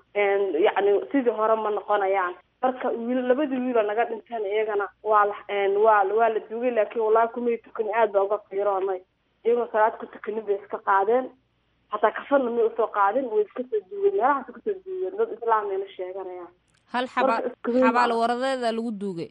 yacni sidii hore ma noqonayaan marka wiil labadii wiiloo naga dhinteen iyagana waa la waa waa la duugay laakiin wallahi kumay tukan aad baa uga fiiroonay iyagoo salaad ku tukanin bay iska qaadeen hataa kafanna may usoo qaadin way iska soo duugeen meelahaas kasoo duugeen dad islaambayna sheeganayaan hal xaba xabaal waradeeda lagu duugay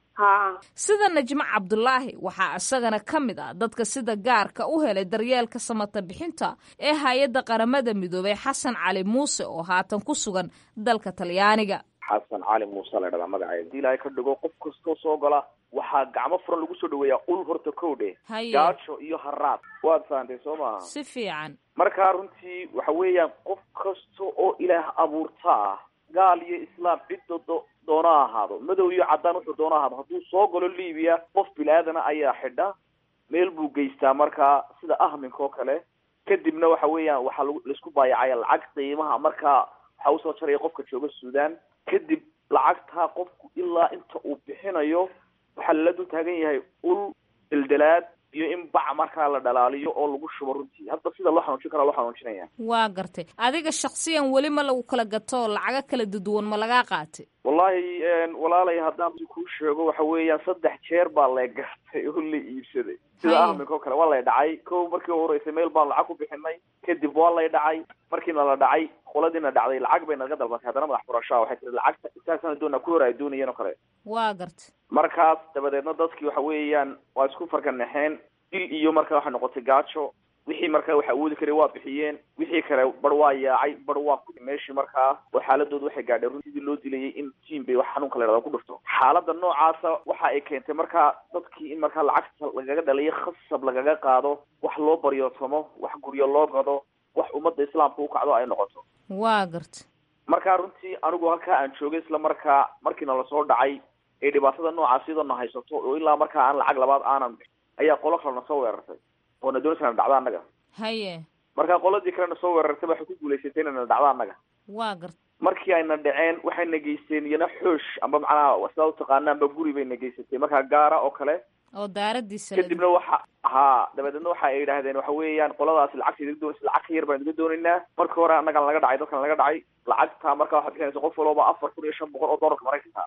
sida najmo cabdulaahi waxaa isagana ka mid ah dadka sida gaarka u helay daryeelka samata bixinta ee hay-adda qaramada midoobay xasan cali muuse oo haatan ku sugan dalka talyaaniga xasan cali muuse la dhahdaa magaceeda hadii ilaahay ka dhigo qof kastoo soo gala waxaa gacmo furan lagu soo dhaweeyaa ul horta kowdhe gaajo iyo haraad waad fahantay soo maaha si fiican markaa runtii waxa weeyaan qof kasta oo ilaah abuurta ah gaal iyo islaam cidda do doona ahaado madow iyo caddaan wuxuu doona ahaado hadduu soo galo libiya qof bilaadana ayaa xidha meel buu geystaa markaa sida ahminka oo kale kadibna waxa weeyaan waxaa lag laisku baayacaya lacag qiimaha markaa waxaa usoo jaraya qofka jooga suudaan kadib lacagtaa qofku ilaa inta uu bixinayo waxaa lala dul taagan yahay ul deldelaad iyo in bac markaa la dhalaaliyo oo lagu shubo runtii hadda sida loo xanuujin karaa loo xanuujinaya waa gartay adiga shaksiyan weli ma lagu kala gato lacago kala duduwan ma lagaa qaatay wallahi walaalay haddaan kuu sheego waxa weeyaan saddex jeer baa la gartay oo la iibsaday sida ahminka oo kale waa lay dhacay ko markii u horeysay meel baan lacag ku bixinay kadib waa lay dhacay markiina la dhacay qoladiina dhacday lacag bay naga dalbatay haddana madax furashaa waxay tiri lacagta intaasana doona ku hor ay doonayeen oo kale waa gartay markaas dabadeedna dadkii waxa weeyaan waa isku farkanaxeen dil iyo markaa waxay noqotay gaajo wixii markaa wax awoodi karay waa bixiyeen wixii kale bar waa yaacay bar waa ku meeshii markaa oo xaaladooda waxay gaadheen run sidii loo dilayay in tiim bay wax xanuunka la yhahda ku dhufto xaaladda noocaasa waxa ay keentay markaa dadkii in markaa lacagta lagaga dhaliyo khasab lagaga qaado wax loo baryootomo wax guryo loo gado wax ummadda islaamka u kacdo ay noqoto waa garta markaa runtii anigu halkaa aan joogay isla markaa markiina lasoo dhacay ee dhibaatada noocaas iyadoona haysato oo ilaa markaa aan lacag labaad aanan ayaa qolo kalena soo weerartay oo na doonaysa na dhacdo annaga haye markaa qoladii kalena soo weerartay waxay ku guulaysatay inayna dhacdo annaga waa garta markii ayna dhaceen waxayna geysteen iyana xoosh amba macnaha sidaa utaqaana amba guri bayna geysatay markaa gaara oo kale oo daaradiisa kadibna waxa haa dabadeedna waxa ay yidhaahdeen waxa weeyaan qoladaasi lacagta idiga doonaysa lacag ka yar baan idiga doonaynaa markii hore annagan laga dhacay dadkan laga dhacay lacagta markaa waxaad bixinaysa qof walooba afar kun iyo shan boqol oo doolarka maraykanka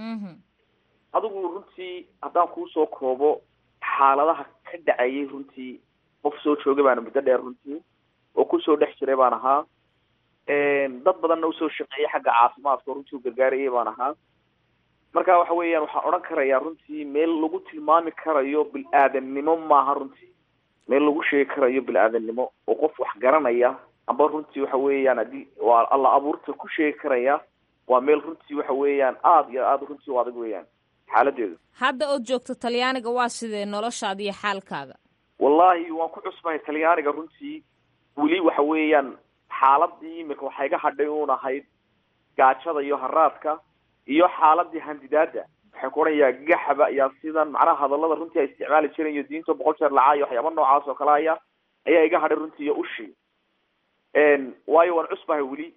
adigu runtii haddaan kuusoo koobo xaaladaha ka dhacayay runtii qof soo joogay baana muddo dheer runtii oo kusoo dhex jiray baan ahaa dad badanna usoo shaqeeyay xagga caafimaadka oo runtii u gargaarayay baan ahaa marka waxa weeyaan waxaan odhan karayaa runtii meel lagu tilmaami karayo bil-aadannimo maaha runtii meel lagu sheegi karayo bil-aadannimo oo qof wax garanaya amba runtii waxa weeyaan haddii waa alla abuurta ku sheegi karaya waa meel runtii waxa weeyaan aada iyo aada runtii u adag weeyaan xaaladeedu hadda ood joogto talyaaniga waa sidee noloshaada iyo xaalkaaga wallahi waan ku cusbahay talyaaniga runtii weli waxa weeyaan xaaladii imika waxay ga hadhay uun ahayd gaajada iyo haraadka iyo xaaladii handidaada waxaan ku odhanayaa gaxba yaa sidan macnaha hadallada runtii ay isticmaali jireen iyo diinta boqol jeer lacaa iyo waxyaaba noocaas oo kale aya ayaa iga hadhay runtii iyo ushii waayo waan cusbahay weli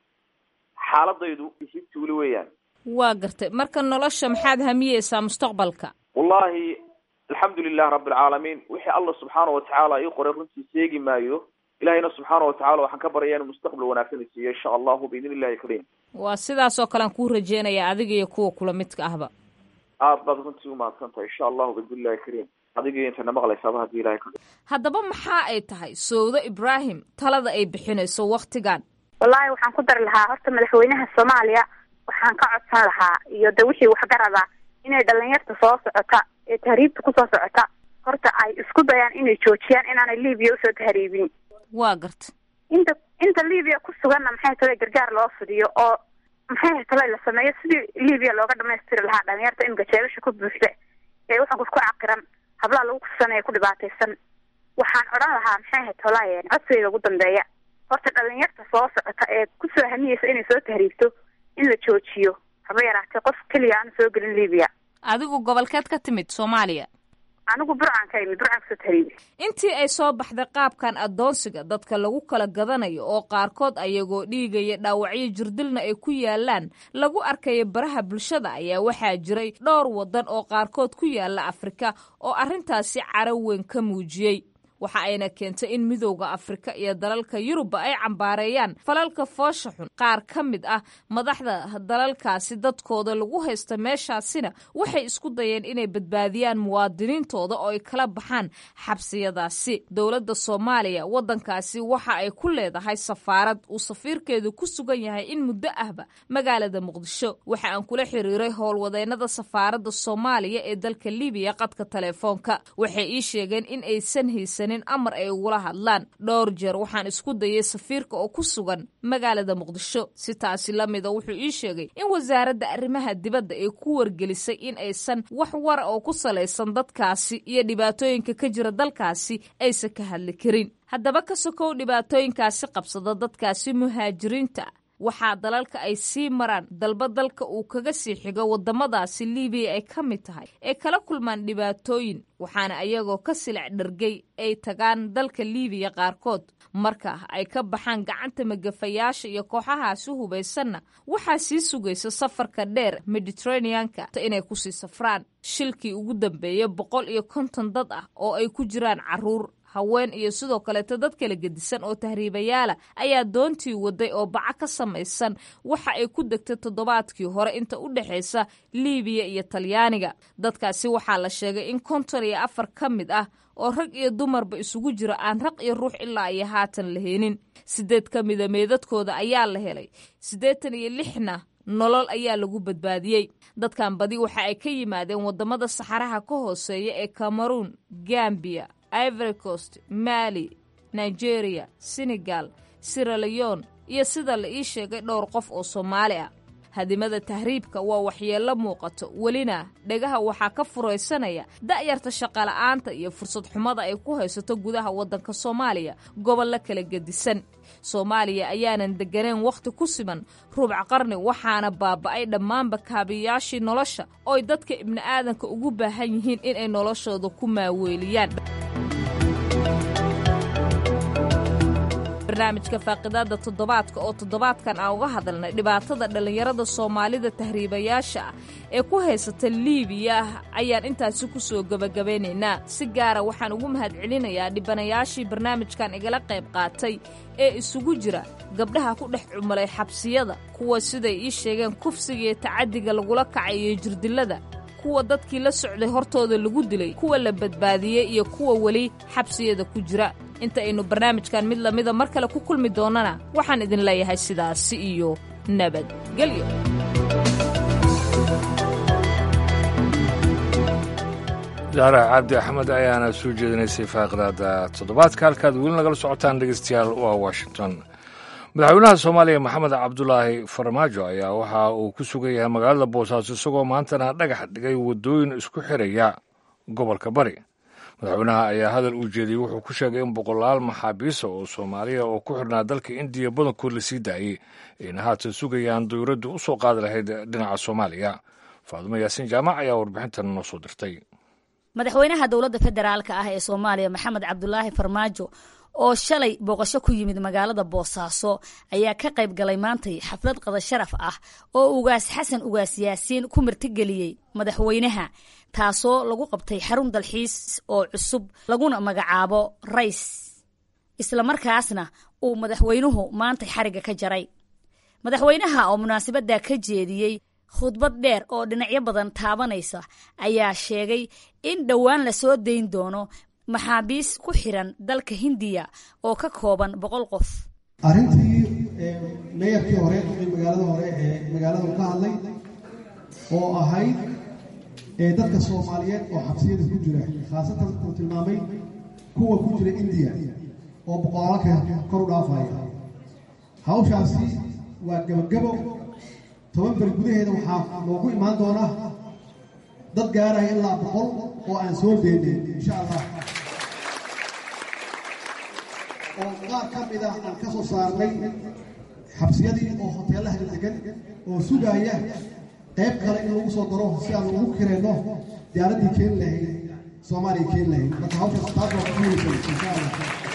xaaladaydu isibti weli weeyaan waa gartay marka nolosha maxaad hamiyeysaa mustaqbalka wallahi alxamdu lilah rabi alcaalamiin wixii allah subxaana watacaala ii qoray runtii seegi maayo ilahayna subxaana watacala waxaan ka baraya inu mustaqbal wanaagsan isiiyo insha allahu biidn illahi kariim waa sidaas oo kale aan kuu rajeynaya adiga iyo kuwa kula midka ahba aad baad runtii umahadsan tahay insha allahu biidn illahi kariim adigii intana maqlaysaaba hadii ilahay ka haddaba maxaa ay tahay sowdo ibraahim talada ay bixinayso waktigan wallaahi waxaan ku dari lahaa horta madaxweynaha soomaaliya waxaan ka codsan lahaa iyo de wixii waxgarada inay dhalinyarta soo socota ee tahriibta kusoo socota horta ay isku dayaan inay joojiyaan inaanay libiya usoo tahriibin waa garta inta inta libiya ku suganna maxay tale gargaar loo fidiyo oo maxay tale la sameeyo sidii libiya looga dhamaystiri lahaa dhalinyarta in gajeebasha ku buuxda ee waxankus ku caqiran hablaha lagu kusanaya ku dhibaataysan waxaan odhan lahaa maxay ahayd tolaayen codsigayga ugu dambeeya horta dhalinyarta soo socota ee kusoo hamiyeysa inay soo tahriibto in la joojiyo haba yaraatee qof keliya aanu soo gelin libiya adigu gobolkeed ka timid soomaaliya anigu burcaan ka imid burcaan kasoo tahriibi intii ay soo baxday qaabkan addoonsiga dadka lagu kala gadanayo oo qaarkood ayagoo dhiigaya dhaawacyo jirdilna ay ku yaalaan lagu arkayo baraha bulshada ayaa waxaa jiray dhowr waddan oo qaarkood ku yaala afrika oo arrintaasi caro weyn ka muujiyey waxa ayna keentay in midowda afrika iyo dalalka yurubba ay cambaareeyaan falalka foosha xun qaar ka mid ah madaxda dalalkaasi dadkooda lagu haysta meeshaasina waxay isku dayeen inay badbaadiyaan muwaadiniintooda oo ay kala baxaan xabsiyadaasi dowladda soomaaliya waddankaasi waxa ay ku leedahay safaarad uu safiirkeedu ku sugan yahay in muddo ahba magaalada muqdisho waxa aan kula xiriiray howlwadeennada safaaradda soomaaliya ee dalka libiya qadka telefoonka waxay ii sheegeen in aysan haysanin amar ay ugula hadlaan dhowr jeer waxaan isku dayay safiirka oo ku sugan magaalada muqdisho si taasi la mida wuxuu ii sheegay in wasaaradda arrimaha dibadda ay ku wargelisay in aysan wax wara oo ku salaysan dadkaasi iyo dhibaatooyinka ka jira dalkaasi aysan ka hadli karin haddaba ka sokow dhibaatooyinkaasi qabsada dadkaasi muhaajiriinta waxaa dalalka ay sii maraan dalba dalka uu kaga sii xigo waddamadaasi libiya ay ka mid tahay ee kala kulmaan dhibaatooyin waxaana ayagoo ka silic dhargay ay tagaan dalka libiya qaarkood marka ay ka baxaan gacanta magafayaasha iyo kooxahaasi hubaysanna waxaa sii sugaysa safarka dheer mediteraneanka inay kusii safraan shilkii ugu dambeeyey boqol iyo konton dad ah oo ay ku jiraan caruur haween iyo sidoo kaleeto dad kala gedisan oo tahriibayaala ayaa doontii waday oo baca ka samaysan waxa ay ku degtay toddobaadkii hore inta u dhexaysa liibiya iyo talyaaniga dadkaasi waxaa la sheegay in konton iyo afar ka mid ah oo rag iyo dumarba isugu jira aan raq iyo ruux ilaa iyo haatan la heenin sideed ka mida meedadkooda ayaa la helay siddeetan iyo lixna nolol ayaa lagu badbaadiyey dadkan badi waxa ay ka yimaadeen waddamada saxaraha ka hooseeya ee cameroon gambiya ivory coast mali nigeria senegal siraleon iyo sida la ii sheegay dhowr qof oo soomaali ah hadimada tahriibka waa waxyeello muuqato welina dhegaha waxaa ka furaysanaya da'yarta shaqola'aanta iyo fursad xumada ay ku haysato gudaha waddanka soomaaliya gobollo kala gedisan soomaaliya ayaanan degganayn wakhti ku siman rubuc qarni waxaana baaba'ay dhammaanba kaabiyaashii nolosha ooy dadka ibni aadanka ugu baahan yihiin inay noloshooda ku maaweeliyaan barnaamijka faaqidaada toddobaadka oo toddobaadkan aan uga hadalnay dhibaatada dhallinyarada soomaalida tahriibayaasha ah ee ku haysata liibiya ayaan intaasi ku soo gebagabaynaynaa si gaara waxaan ugu mahadcelinayaa dhibanayaashii barnaamijkan igala qayb qaatay ee isugu jira gabdhaha ku dhex cumulay xabsiyada kuwa siday ii sheegeen kufsiga iyo tacaddiga lagula kacay iyo jirdilada kuwa dadkii la socday hortooda lagu dilay kuwa la badbaadiyey iyo kuwa weli xabsiyada ku jira inta aynu barnaamijkan mid lamida mar kale ku kulmi doonnana waxaan idin leeyahay sidaasi iyo nabadgelyo daara cabdi axmed ayaana soo jeedinaysay faaqidaada toddobaadka halkaad weli nagala socotaan dhegeystayaal waa washington madaxweynaha soomaaliya maxamed cabdulaahi farmaajo ayaa waxa uu ku sugan yahay magaalada boosaaso isagoo maantana dhagax dhigay waddooyin isku xiraya gobolka bari madaxweynaha ayaa hadal uu jeediyey wuxuu ku sheegay in boqolaal maxaabiisa oo soomaaliya oo ku xirnaa dalka indiya badankood la sii daayey ayna haatan sugayaan dowladdu u soo qaadi lahayd dhinaca soomaaliya faadumo yaasiin jaamac ayaa warbixintan noo soo dirtay madaxweynaha dowladda federaalka ah ee soomaaliya maxamed cabdulaahi farmaajo oo shalay booqasho ku yimid magaalada boosaaso ayaa ka qayb galay maantay xaflad qada sharaf ah oo ugaas xasan ugaas yaasiin ku martigeliyey madaxweynaha taasoo lagu qabtay xarun dalxiis oo cusub laguna magacaabo rays islamarkaasna uu madaxweynuhu maantay xarigga ka jaray madaxweynaha oo munaasabadda ka jeediyey khudbad dheer oo dhinacyo badan taabanaysa ayaa sheegay in dhowaan la soo dayn doono maxaabiis ku xiran dalka hindiya oo ka kooban boqol qof arrintii meeyarkii hore ee magaalada hore ee magaalada ka hadlay oo ahayd dadka soomaaliyeed oo xabsiyada ku jira khaasatan uu tilmaamay kuwa ku jira indiya oo boqolaalka kor u dhaafaya hawshaasi waa gebagabo toban beri gudaheeda waxaa loogu imaan doonaa dad gaaraya ilaa boqol oo aan soo deedeen insha allah oo qaar ka mid ah aan ka soo saarnay xabsiyadii oo hoteelaha degan oo sugaaya qayb kale in lagu soo daro si aan ugu kireenno diyaaraddii keeni lahayd soomaaliya keeni lahayd marka hawshaas taas waa ku muhiimsan insha allah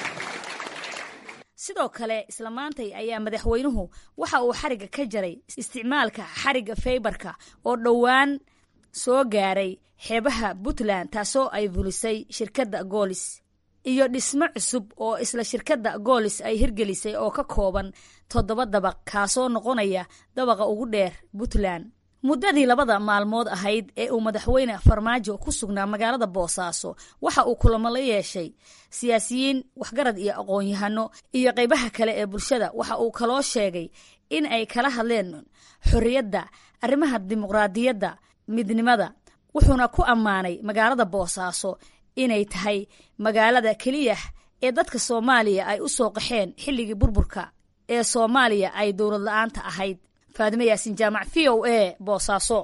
sidoo kale isla maantay ayaa madaxweynuhu waxa uu xarigga ka jaray isticmaalka xarigga faybarka oo dhowaan soo gaaray xeebaha puntland taasoo ay fulisay shirkadda goolis iyo dhismo cusub oo isla shirkadda goolis ay hirgelisay oo ka kooban toddoba dabaq kaasoo noqonaya dabaqa ugu dheer puntland muddadii labada maalmood ahayd ee uu madaxweyne farmaajo ku sugnaa magaalada boosaaso waxa uu kulamo la yeeshay siyaasiyiin waxgarad iyo aqoon-yahano iyo qaybaha kale ee bulshada waxa uu kaloo sheegay in ay kala hadleen xorriyadda arrimaha dimuqraadiyadda midnimada wuxuuna ku ammaanay magaalada boosaaso inay tahay magaalada keliya ee dadka soomaaliya ay u soo qaxeen xilligii burburka ee soomaaliya ay dowlad la-aanta ahayd faadime yaasin jaamac v o a boosaaso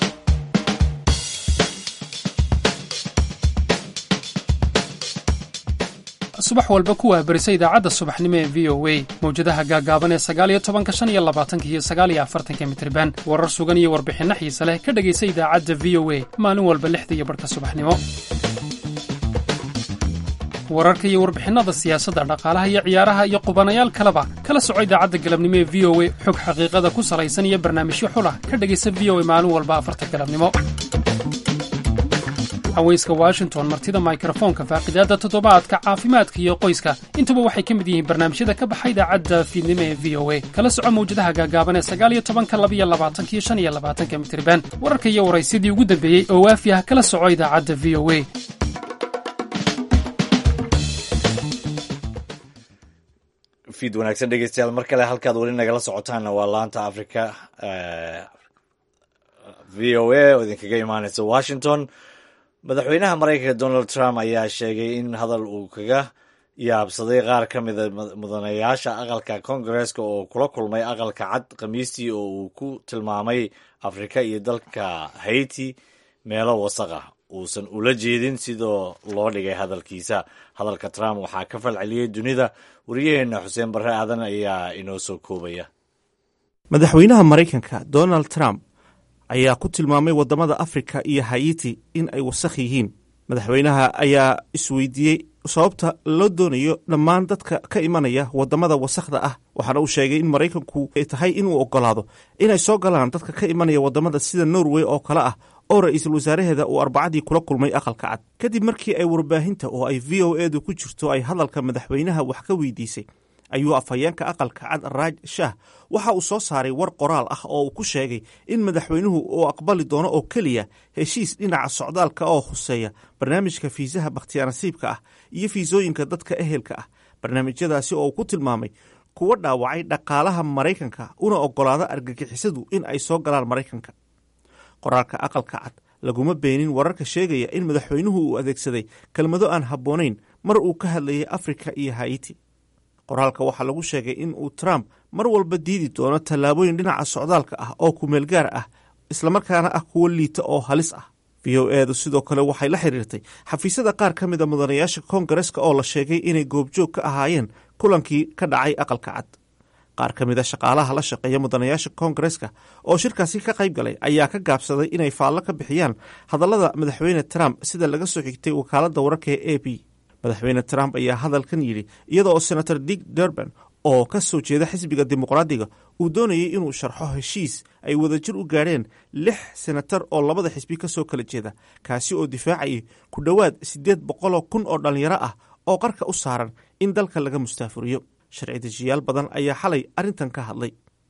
subax walba ku wahbarisa idaacadda subaxnimo ee v o a mawjadaha gaagaaban ee sagaaliyo tobanka shan iyo labaatanka iyo sagaaliyo afartanka mitriban warar sugan iyo warbixinno xiise leh ka dhegaysa idaacadda v o a maalin walba lixda iyo barhka subaxnimo wararka iyo warbixinnada siyaasadda dhaqaalaha iyo ciyaaraha iyo qubanayaal kaleba kala soco idaacadda galabnimo ee v o a xog xaqiiqada ku salaysan iyo barnaamijyo xulah ka dhegaysa v o a maalin walba afarta galabnimo haweyska washington martida mikrofoonka faaqidaadda toddobaadka caafimaadka iyo qoyska intuba waxay ka mid yihiin barnaamijyada ka baxa idaacadda fiidnimo ee v o a kala soco mawjadaha gaagaaban ee sagaaliyo tobanka labiyo labaatanka iyo shan iyo labaatanka mitriban wararka iyo waraysyadii ugu dambeeyey oo waafi ah kala soco idaacadda v o a fiid wanaagsan dhegeystayaal mar kale halkaad weli nagala socotaanna waa laanta africa v o a oo idinkaga imaaneysa washington madaxweynaha maraykanka donald trump ayaa sheegay in hadal uu kaga yaabsaday qaar ka mida mudanayaasha aqalka kongareska oo kula kulmay aqalka cad khamiistii oo uu ku tilmaamay afrika iyo dalka haiti meelo wasaq ah uusan ula jeedin sidoo loo dhigay hadalkiisa hadalka trump waxaa ka falceliyey dunida wariyaheenna xuseen barre aadan ayaa inoo soo koobaya madaxweynaha maraykanka donald trump ayaa ku tilmaamay waddamada afrika iyo hayiti in ay wasakh yihiin madaxweynaha ayaa isweydiiyey sababta loo doonayo dhammaan dadka ka imanaya waddamada wasakhda ah waxaana uu sheegay in maraykanku ay tahay inuu oggolaado inay soo galaan dadka ka imanaya waddamada sida norway oo kale ah oo ra-iisul wasaaraheeda uu arbacadii kula kulmay aqalka cad kadib markii ay warbaahinta oo ay v o edu ku jirto ay hadalka madaxweynaha wax ka weydiisay ayuu afhayeenka aqalka cad raaj shah waxa uu soo saaray war qoraal ah oo uu ku sheegay in madaxweynuhu uu aqbali doono oo keliya heshiis dhinaca socdaalka oo huseeya barnaamijka fiisaha bakhtiyaanasiibka ah iyo fiisooyinka dadka ehelka ah barnaamijyadaasi oo uu ku tilmaamay kuwa dhaawacay dhaqaalaha maraykanka una oggolaada argagixisadu in ay soo galaan maraykanka qoraalka aqalka cad laguma beenin wararka sheegaya in madaxweynuhu uu adeegsaday kelmado aan habboonayn mar uu ka hadlayay afrika iyo haiti qoraalka waxaa lagu sheegay in uu trump mar walba diidi doono tallaabooyin dhinaca socdaalka ah oo kumeelgaar ah islamarkaana ah kuwo liita oo halis ah v o edu sidoo kale waxay la xiriirtay xafiisyada qaar ka mida mudanayaasha koongareska oo la sheegay inay goobjoog ka ahaayeen kulankii ka dhacay aqalka cad qaar ka mida shaqaalaha la shaqeeya mudanayaasha koongareska oo shirkaasi ka qayb galay ayaa ka gaabsaday inay faallo ka bixiyaan hadallada madaxweyne trump sida laga soo xigtay wakaaladda wararka ee a b madaxweyne trump ayaa hadalkan yidhi iyada oo senator dick durban oo ka soo jeeda xisbiga dimuqraadiga uu doonayay inuu sharxo heshiis ay wadajir u gaadheen lix senatar oo labada xisbi ka soo kala jeeda kaasi oo difaacayay ku dhowaad siddeed boqoloo kun oo dhallinyaro ah oo qarka u saaran in dalka laga mustaafuriyo sharci dejiyaal badan ayaa xalay arrintan ka hadlay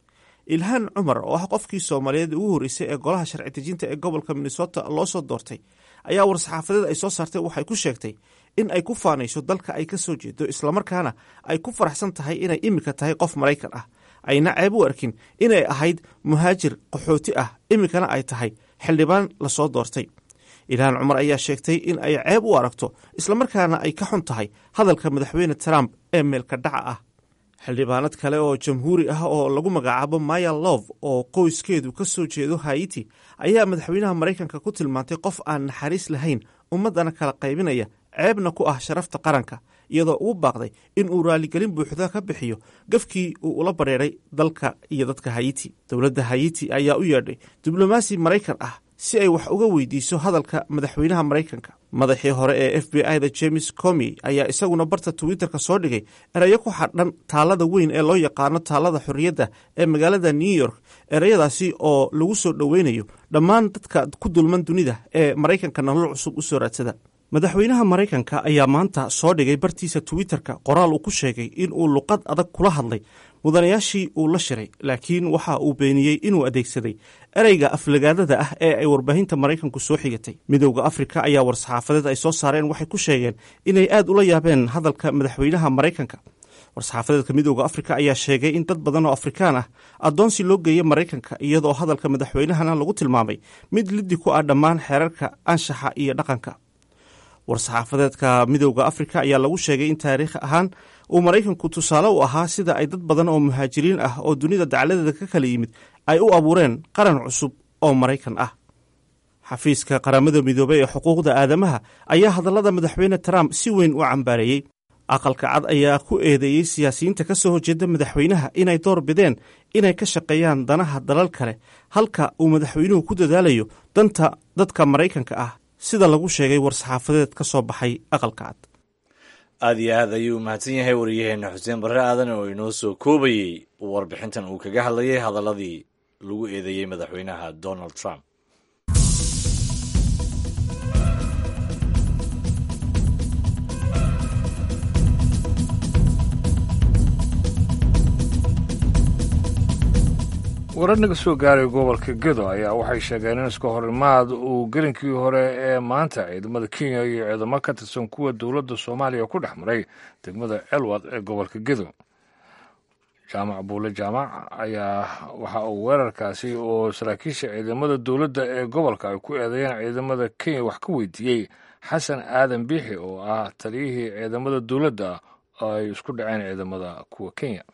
ilhaan cumar oo ah qofkii soomaaliyeed ugu horreysay ee golaha sharci dejinta ee gobolka minnesota loo soo doortay ayaa war-saxaafadeed ay soo saartay waxay ku sheegtay in ay ku faanayso dalka ay ka soo jeedo islamarkaana ay ku faraxsan tahay inay iminka tahay qof maraykan ah ayna ceeb u arkin inay ahayd muhaajir qaxooti ah iminkana ay tahay xildhibaan lasoo doortay ilhaan cumar ayaa sheegtay in ay ceeb u aragto islamarkaana ay ka xun tahay hadalka madaxweyne trump ee meelka dhaca ah xildhibaanad kale oo jamhuuri ah oo lagu magacaabo maya love oo qoyskeedu ka soo jeedo haiti ayaa madaxweynaha maraykanka ku tilmaantay qof aan naxariis lahayn ummaddana kala qaybinaya ceebna ku ah sharafta qaranka iyadoo ugu baaqday in uu raaligelin buuxda ka bixiyo gafkii uu ula badheeray dalka iyo dadka hayiti dowladda hayiti ayaa u yeedhay diblomaasi maraykan ah si ay wax uga weydiiso hadalka madaxweynaha maraykanka madaxii hore ee f b i da james comi ayaa isaguna barta twitterka soo dhigay erayo ku xadhan taalada weyn ee loo yaqaano taalada xorriyadda ee magaalada new york ereyadaasi oo lagu soo dhoweynayo dhammaan dadka ku dulman dunida ee maraykanka nolol cusub u soo raadsada madaxweynaha maraykanka ayaa maanta soo dhigay bartiisa twitterka qoraal uu ku sheegay in uu luqad adag kula hadlay mudanayaashii uu la shiray laakiin waxa uu beeniyey inuu adeegsaday ereyga aflagaadada ah ee ay warbaahinta maraykanku soo xigatay midowda afrika ayaa war-saxaafadeed ay soo saareen waxay ku sheegeen inay aad ula yaabeen hadalka madaxweynaha maraykanka war-saxaafadeedka midowda afrika ayaa sheegay in dad badan oo afrikaan ah addoonsi loo geeyay maraykanka iyadoo hadalka madaxweynahana lagu tilmaamay mid liddi ku ah dhammaan xeerarka anshaxa iyo dhaqanka war-saxaafadeedka midowda afrika ayaa lagu sheegay in taariikh ahaan uu maraykanku tusaale u ahaa sida ay dad badan oo muhaajiriin ah oo dunida dacladeeda ka kala yimid ay u abuureen qaran cusub oo maraykan ah xafiiska qaramada midoobey ee xuquuqda aadamaha ayaa hadallada madaxweyne trump si weyn u cambaareeyey aqalka cad ayaa ku eedeeyey siyaasiyiinta ka soo horjeeda madaxweynaha inay door bideen inay ka shaqeeyaan danaha dalal kale halka uu madaxweynuhu ku dadaalayo danta dadka maraykanka ah sida lagu sheegay war-saxaafadeed ka soo baxay aqalka cad aad iyo aad ayuu mahadsan yahay wariyaheenna xuseen barre aadan oo inoo soo koobayey warbixintan uu kaga hadlayay hadaladii lagu eedeeyey madaxweynaha donald trump warar naga soo gaaray gobolka gedo ayaa waxay sheegeen in iska horimaad uu gelinkii hore ee maanta ciidamada kenya iyo ciidamo ka tirsan kuwa dowladda soomaaliya ku dhex maray degmada elwad ee gobolka gedo jaamac buule jaamac ayaa waxa uu weerarkaasi oo saraakiisha ciidamada dowladda ee gobolka ay ku eedeeyeen ciidamada kenya wax ka weydiiyey xasan aadan biixi oo ah taliyihii ciidamada dowladda ay isku dhaceen ciidamada kuwa kenya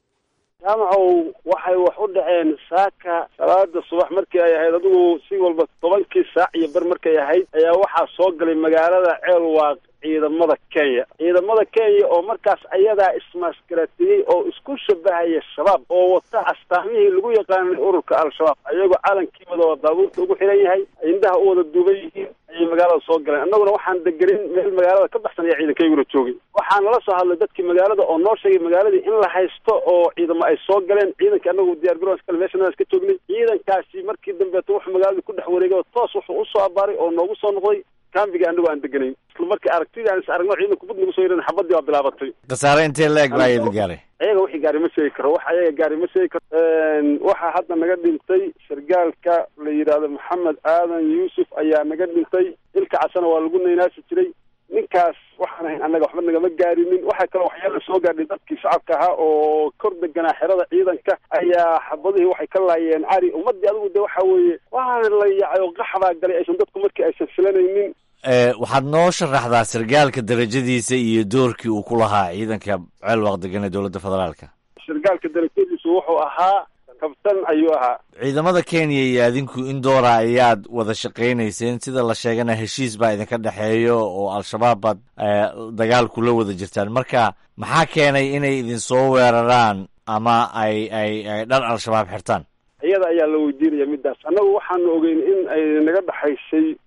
jaamacow waxay wax u dhaceen saaka salaada subax markii ay ahayd adigu si walba tobankii saac iyo bar markay ahayd ayaa waxaa soo galay magaalada ceelwaaq ciidamada kenya ciidamada kenya oo markaas ayadaa ismaaskaraatiyey oo isku shabahaya shabaab oo wata astaamihii lagu yaqaanay ururka al-shabaab ayagoo calankii wada daabuurta ugu xiran yahay indhaha u wada duuban yihiin ayay magaalada soo galeen annaguna waxaan degenin meel magaalada ka baxsan ayaa ciidankayguna joogay waxaa nala soo hadlay dadkii magaalada oo noo sheegay magaaladii in la haysto oo ciidamo ay soo galeen ciidankii annagu diyaar garoon kale meeshan iska joognay ciidankaasi markii dambeeto wuxuu magaalada ku dhex wareegay oo toos wuxuu usoo abaaray oo noogu soo noqday kambiga anagu aan deganayn isla markii aragtidii aan is aragno ciidanku bud nagu soo yiran xabadii waa bilaabatay khasaare intee la-eg baa idin gaaray ayaga wixii gaari ma sheegi karo wax ayaga gaari ma sheegi karo waxaa hadda naga dhintay sargaalka la yidhaahdo maxamed aadan yuusuf ayaa naga dhintay ilka casana waa lagu naynaasi jiray ninkaas waxaan ahayn annaga waxba nagama gaarinin waxaa kaloo waxyaala soo gaadhay dadkii shacabka ahaa oo kor deganaa xerada ciidanka ayaa xabadihii waxay ka laayeen cari ummadii adigu de waxa weeye waana la yacay oo qaxbaa galay aysan dadku markii aysan filanaynin waxaad noo sharaxdaa sargaalka darajadiisa iyo doorkii uu ku lahaa ciidanka ceelwaaq degan ee dowladda federaalka sargaalka darajadiisu wuxuu ahaa kabtan ayuu ahaa ciidamada kenya iyo adinku in doora ayaad wada shaqaynayseen sida la sheegana heshiis baa idinka dhexeeyo oo al-shabaab baad dagaal kula wada jirtaan marka maxaa keenay inay idin soo weeraraan ama ay ay ay dhar al-shabaab xirtaan iyada ayaa la weydiinaya midaas annagu waxaanu ogeyn in ay naga dhexaysay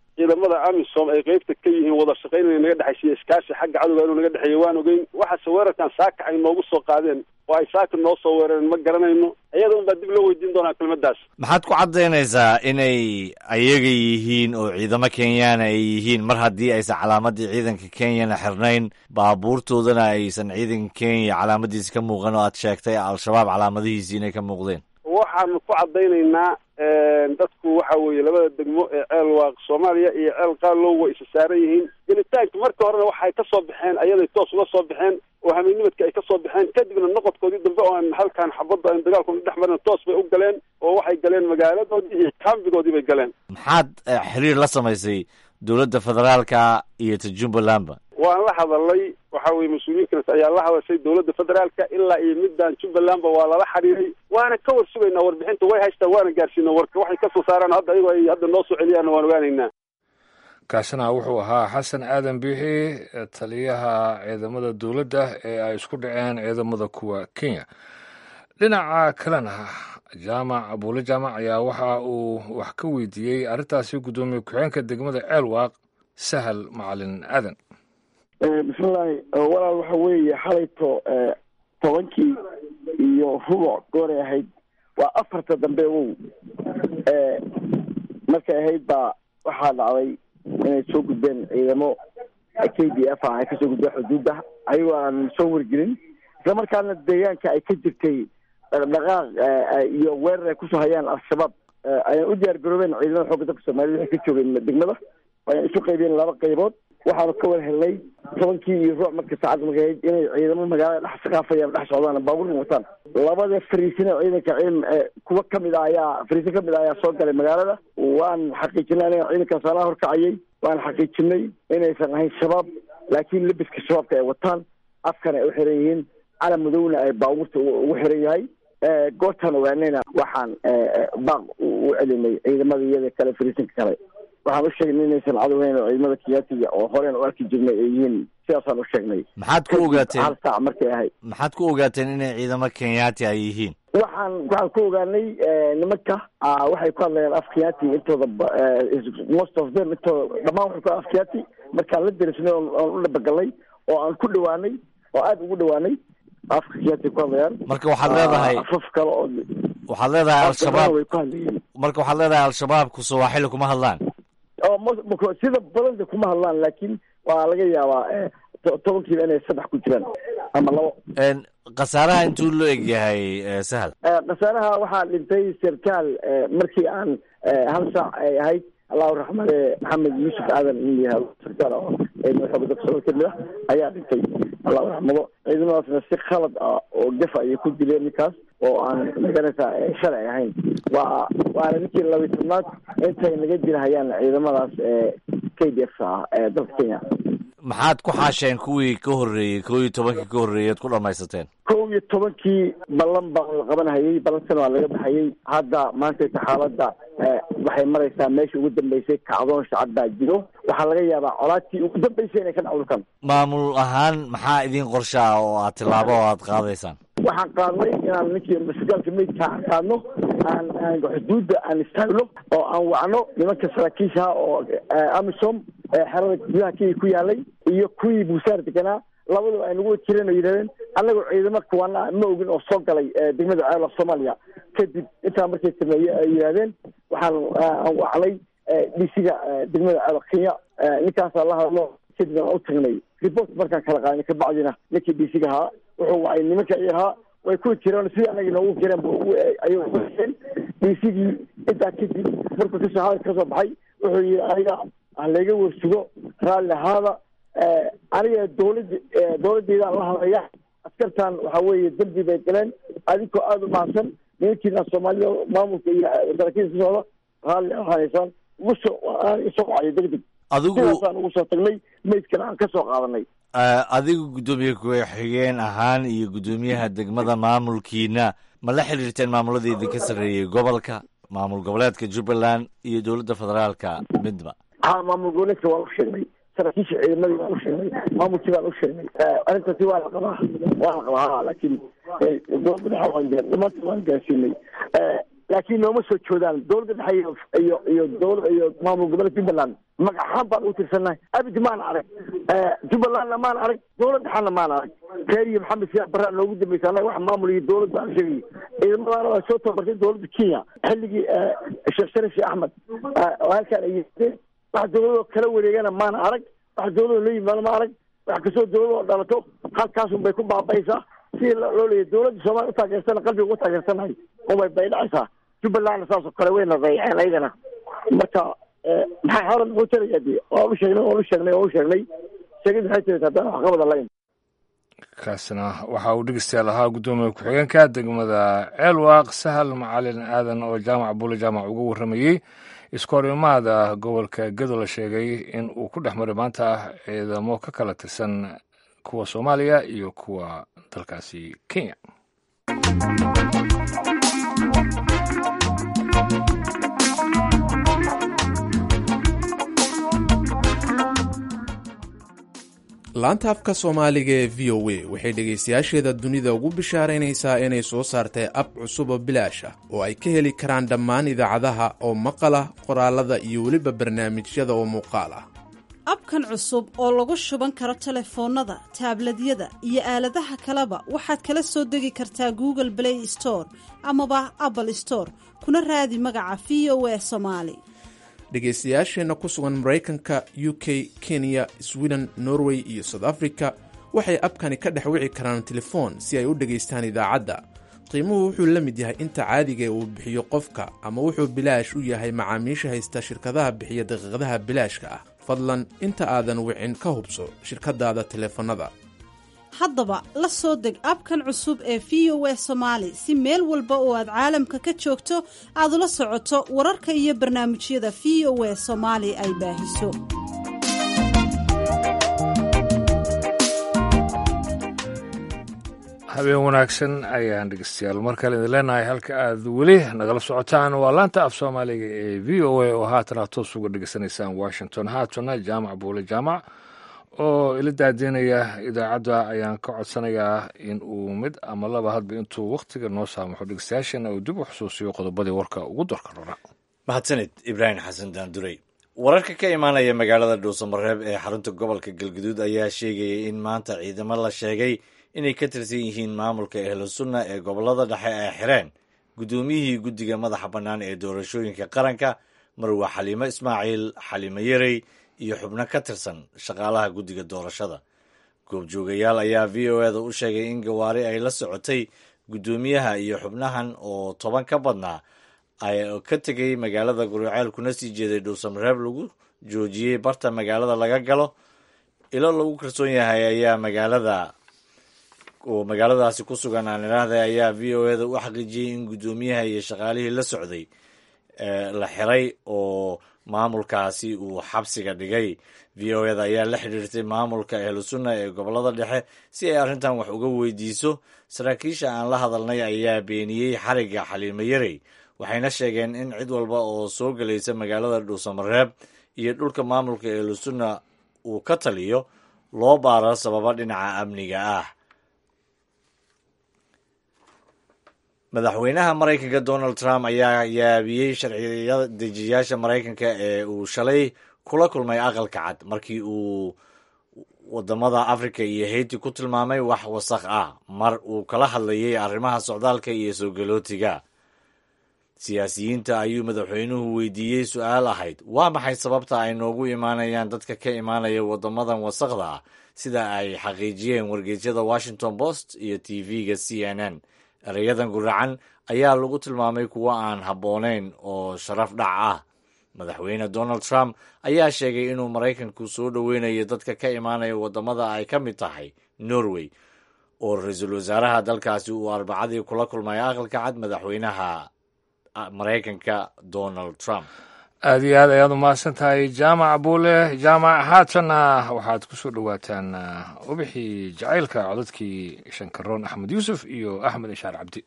ciidamada amisom ay qeybta ka yihiin wada shaqayn inay naga dhexaysiiyo iskaashi xagga cadowga inuu naga dhexeeyo waan ogeyn waxaase weerarkan saaka ay noogu soo qaadeen oo ay saaka noo soo weerareen ma garanayno iyada un baa dib loo weydiin doonaa kelmadaas maxaad ku caddaynaysaa inay ayaga yihiin oo ciidamo kenyaana ay yihiin mar haddii aysan calaamadii ciidanka kenyana xirnayn baabuurtoodana aysan ciidanka kenya calaamadiisi ka muuqan oo aad sheegtay al-shabaab calaamadihiisi inay ka muuqdeen waxaanu ku caddaynaynaa dadku waxa weeye labada degmo ee ceel waaq soomaaliya iyo ceel qaalow way isa saaran yihiin gelitaanka marka horena waxay ka soo baxeen ayaday toos uga soo baxeen oo hameennimadka ay ka soo baxeen kadibna noqodkoodii dambe oo aan halkan xabadda aan dagaalkuna dhex marin toos bay u galeen oo waxay galeen magaaladoodii iyo kaambigoodii bay galeen maxaad xiriir la samaysay dowladda federaalka iyo ta jubbalandba waan la hadalay waxa weye mas-uuliyiinkaas ayaa la hadashay dowladda federaalka ilaa iyo middan jubbalandba waa lala xiriiray waana ka war sugaynaa warbixinta way haystaan waana gaarsiina warka waxay kasoo saaraan hadda ayagoo ay hadda noo soo celiyaanna waan ogaanaynaa kaasina wuxuu ahaa xasan aadan biixi taliyaha ciidamada dowladda ee ay isku dhaceen ciidamada kuwa kenya dhinaca kalena jaamac abuule jaamac ayaa waxa uu wax ka weydiiyey arrintaasi guddoomiye ku-xeenka degmada ceelwaaq sahal macalin aadan bismillahi walaal waxa weeye xalayto tobankii iyo rubuc gooray ahayd waa afarta dambe wow markay ahayd baa waxaa dhacday inay soo gudbeen ciidamo k d f ah ay kasoo gudbeen xuduudda ayagoo aan soo wargelin isla markaana deegaanka ay ka jirtay dhaqdhaqaaq iyo weerar ay kusoo hayaan al-shabaab ayaan u diyaar garoobeen ciidamada xoogga dalka soomaaliyed waxay ka joogeen degmada ayaan isu qaybeen laba qaybood waxaanu ka war helnay tobankii iyo ruuc marka saacad markay ahayd inay ciidamo magaalada dhex saqaafayaan dhex socdaan baabuurkan wataan labada fariisina ciidanka ciidan kuwa kamid ah ayaa fariisin kamid ah ayaa soo galay magaalada waan xaqiijinay aniga ciidankaas anaa horkacayay waan xaqiijinay inaysan ahayn shabaab laakiin labiska shabaabka ay wataan afkana ay u xiran yihiin calam madowna ay baabuurta ugu xiran yahay goortaan ogaanayna waxaan baaq u celinay ciidamada iyada kale fariisinka kale waxaan u sheegnay inaysan cadowhayn oo ciidamada kiyaatiga oo horeen u arki jirnay ay yihiin sidaasaan u sheegnay maxaad ku ogaateen hal saac markay ahayd maxaad ku ogaateen inay ciidamo kenyaati ay yihiin waxaan waxaan ku ogaanay nimanka waxay ku hadlayaan af kiyaati intooda most of them intooda dhammaan waxay ku af kiyaati markaan la derisnay oon u dhabagalnay oo aan ku dhawaanay oo aada ugu dhawaanay afka kiyaati ku hadlayaan marka waxaad leedahay afaf kale oo waxaad leedahay al-shabaab way ku hadlayeen marka waxaad leedahay al-shabaabku sawaaxili kuma hadlaan oo m sida badanta kuma hadlaan laakiin waa laga yaabaa tobankiiba inay saddex ku jiraan ama labo khasaaraha intuu loo eg yahay sahal khasaaraha waxaa dhintay sarkaal markii aan hal saac ay ahayd allahu raxmade maxamed yuusuf aadan in la yihahdo sarkaal oo ciidamada xooga dalka soomali kamid ah ayaa dhintay allahu raxmado ciidamadaasna si khalad ah oo gafa ayay ku dileen ninkaas oo aan maganaysaa shalay ahayn waa waana ninkii labiyi tobnaad intay naga jirahayaan ciidamadaas k d f ah ee dalka kenya maxaad ku xaasheen kuwii ka horreeyey kow iyo tobankii ka horreeyey ad ku dhamaysateen kow iyo tobankii ballan baan la qabanhayay ballankana waa laga baxayay hadda maantayta xaaladda waxay maraysaa meesha ugu dambeysay kacdoon shacab baa jiro waxaa laga yaabaa colaadtii ugu dambeysay inay ka dhacdulkan maamul ahaan maxaa idin qorsha ah oo aad tillaabo oo aad qaadaysaan waxaan qaadnay inaan ninkii masgaalka meydka aan qaadno aan aan xuduudda aan istaagno oo aan wacno nimanka saraakiishaha oo amisom xerada gudaha kenya ku yaalay iyo kuwii buusaar deganaa labadaba ay nagu jireen oo yidhahdeen annagoo ciidamo kuwana ma ogin oo soo galay degmada ceelaf soomaaliya kadib intaa markay sameeye ay yidhahdeen waxaan aan wacnay dhisiga degmada ceelaf kenya ninkaasaa la hadlo kadib aan u tagnay report markaan kala qaadnay kabacdina ninkii dhisiga ahaa wuxuu wacay nimanka i ahaa way ku jireen sidii anaga noogu jireen ayay dhisigii intaa kadib markuu kasoo hadal kasoo baxay wuxuu yihi aniga halayga warsugo raalli ahaada aniga dawlad dawladdeedaan la hadlaya askartan waxa weeye dembi bay galeen adinkoo aada u mahadsan nimankiina soomaalida maamulka iyo saraakiilka ka socda raalli ahanaysaan ugu soo isoo wacayo deg deg adigu sidaasaan ugu soo tagnay maydkana aan kasoo qaadanay adigu guddoomiye ku-xigeen ahaan iyo guddoomiyaha degmada maamulkiina ma la xiriirteen maamuladii idinka sarreeyey gobolka maamul goboleedka jubbaland iyo dowladda federaalka midba ha maamul goboleedka waan u sheegnay saraakiisha ciidamadii waan u sheegnay maamulkii baan u sheegnay arrintaasi waa la qabaa waa la qabaa ha laakiin dowladda dhexe waan gaan dhamaanta waan gaarsiinay laakiin nooma soo joodaan dowladda dhexe iyo iyo iyo dowlad iyo maamul goboleedka jubbaland magac ahaan baan ugu tirsannahay abid maan arag jubbalandna maan arag dowlad dhexena maan arag reer iyo maxamed siyaad barraa noogu dambaysa annaga wax maamul iyo dowlad baan sheegay ciidamadaana waa soo tababartay dowladda kenya xilligii sheekh sharif sheekh axmed oo halkaan ay yimaadeen wax dowladoo kala wareegana maan arag wax dowladoo la yimaado ma arag wax kastoo dowladoo dhalato halkaasun bay ku baaba'aysaa sidii loo leeyahy dowladda soomaaliya utaageersana qalbiga uga taageersanahay umay bay dhacaysaa jubbalandna saasoo kale wayna dayaceen ayagana marka maxaa hore muxuu tarayaa de waan u sheegnay waan u sheegnay waan u sheegnay sheegid maxay tirata haddana wax qabada layn kaasina waxa uu dhegeystayaal ahaa guddoomiye ku-xigeenka degmada ceelwaaq sahal macalin aadan oo jaamac buule jaamac uga warramayey iskoorimaada gobolka gedo la sheegay in uu ku dhex maray maanta ciidamo ka kala tirsan kuwa soomaaliya iyo kuwa dalkaasi kenya laanta afka soomaaliga ee v o a waxay dhegaystayaasheeda dunida ugu bishaaraynaysaa inay soo saartay ab cusub oo bilaash ah oo ay ka heli karaan dhammaan idaacadaha oo maqal ah qoraalada iyo weliba barnaamijyada oo muuqaal ah abkan cusub oo lagu shuban karo telefoonnada taabladyada iyo aaladaha kaleba waxaad kala soo degi kartaa google play store amaba apple store kuna raadi magaca v o a somaali dhegaystayaasheenna ku sugan maraykanka u k kenya sweden norway iyo south africa waxay abkani ka dhex wici karaan telefoon si ay u dhegaystaan idaacadda qiimuhu wuxuu la mid yahay inta caadiga uu bixiyo qofka ama wuxuu bilaash u yahay macaamiisha haysta shirkadaha bixiya daqiiqadaha bilaashka ah fadlan inta aadan wicin ka hubso shirkadaada teleefannada haddaba la soo deg abkan cusub ee v o a somaali si meel walba oo aad caalamka ka joogto aad ula socoto wararka iyo barnaamijyada v o a soomaali ay baahiso habeen wanaagsan ayaan dhegeystayaal mar kale idin leenahay halka aad weli nagala socotaan waa laanta af soomaaliga ee v o a oo haatana toos uga dhegeysanaysaan washington haatana jaamac buule jaamac oo ila daadeynaya idaacadda ayaan ka codsanayaa in uu mid ama laba hadba intuu wakhtiga noo saamaxo dhegeystayaashana uu dib u xusuusiyo qodobadii warka ugu dorka rora mahadsanid ibraahim xasan daanduray wararka ka imaanaya magaalada dhuusamareeb ee xarunta gobolka galguduud ayaa sheegaya in maanta ciidamo la sheegay inay ka tirsan yihiin maamulka ehlu sunna ee gobolada dhexe ay xireen guddoomiyihii guddiga madaxa bannaan ee doorashooyinka qaranka marwa xaliimo ismaaciil xaliimo yarey iyo xubno ka tirsan shaqaalaha guddiga doorashada goobjoogayaal ayaa v o eda u sheegay in gawaari ay la socotay guddoomiyaha iyo xubnahan oo toban ka badnaa ay ka tegay magaalada guriceel kuna sii jeeday dhuusamareeb lagu joojiyey barta magaalada laga galo ilo lagu kalsoon yahay ayaa magaalada oo magaaladaasi ku sugan aan idhaahday ayaa v o eda u xaqiijiyey in guddoomiyaha iyo shaqaalihii la socday la xiray oo maamulkaasi uu xabsiga dhigay v o eda ayaa la xidhiirtay maamulka ehlu sunna ee gobolada dhexe si ay arrintan wax uga weydiiso saraakiisha aan la hadalnay ayaa beeniyey xarigga xaliimo yarey waxayna sheegeen in cid walba oo soo gelaysa magaalada dhuusamareeb iyo dhulka maamulka ehlu sunna uu ka taliyo loo baaro sababa dhinaca amniga ah madaxweynaha maraykanka donald trump ayaa yaabiyey sharciya dejiyaasha maraykanka ee uu shalay kula kulmay aqalka cad markii uu wadamada africa iyo haiti ku tilmaamay wax wasakh ah mar uu kala hadlayay arrimaha socdaalka iyo soo galootiga siyaasiyiinta ayuu madaxweynuhu weydiiyey su-aal ahayd waa maxay sababta ay noogu imaanayaan dadka ka imaanaya wadamadan wasakhda ah sida ay xaqiijiyeen wargeysyada washington post iyo t v-ga c n n erayadan guracan ayaa lagu tilmaamay kuwo aan habboonayn oo sharaf dhac ah madaxweyne donald trump ayaa sheegay inuu maraykanku soo dhoweynayo dadka ka imaanaya wadamada ay ka mid tahay norway oo ra-iisul wasaaraha dalkaasi uu arbacadii kula kulmay aqalka cad madaxweynaha maraykanka donald trump aada iyo aad ayaad umahadsan tahay jaamac buule jaamac haatanna waxaad ku soo dhowaataan ubixii jacaylka codadkii shankaroon axmed yuusuf iyo axmed inshaar cabdi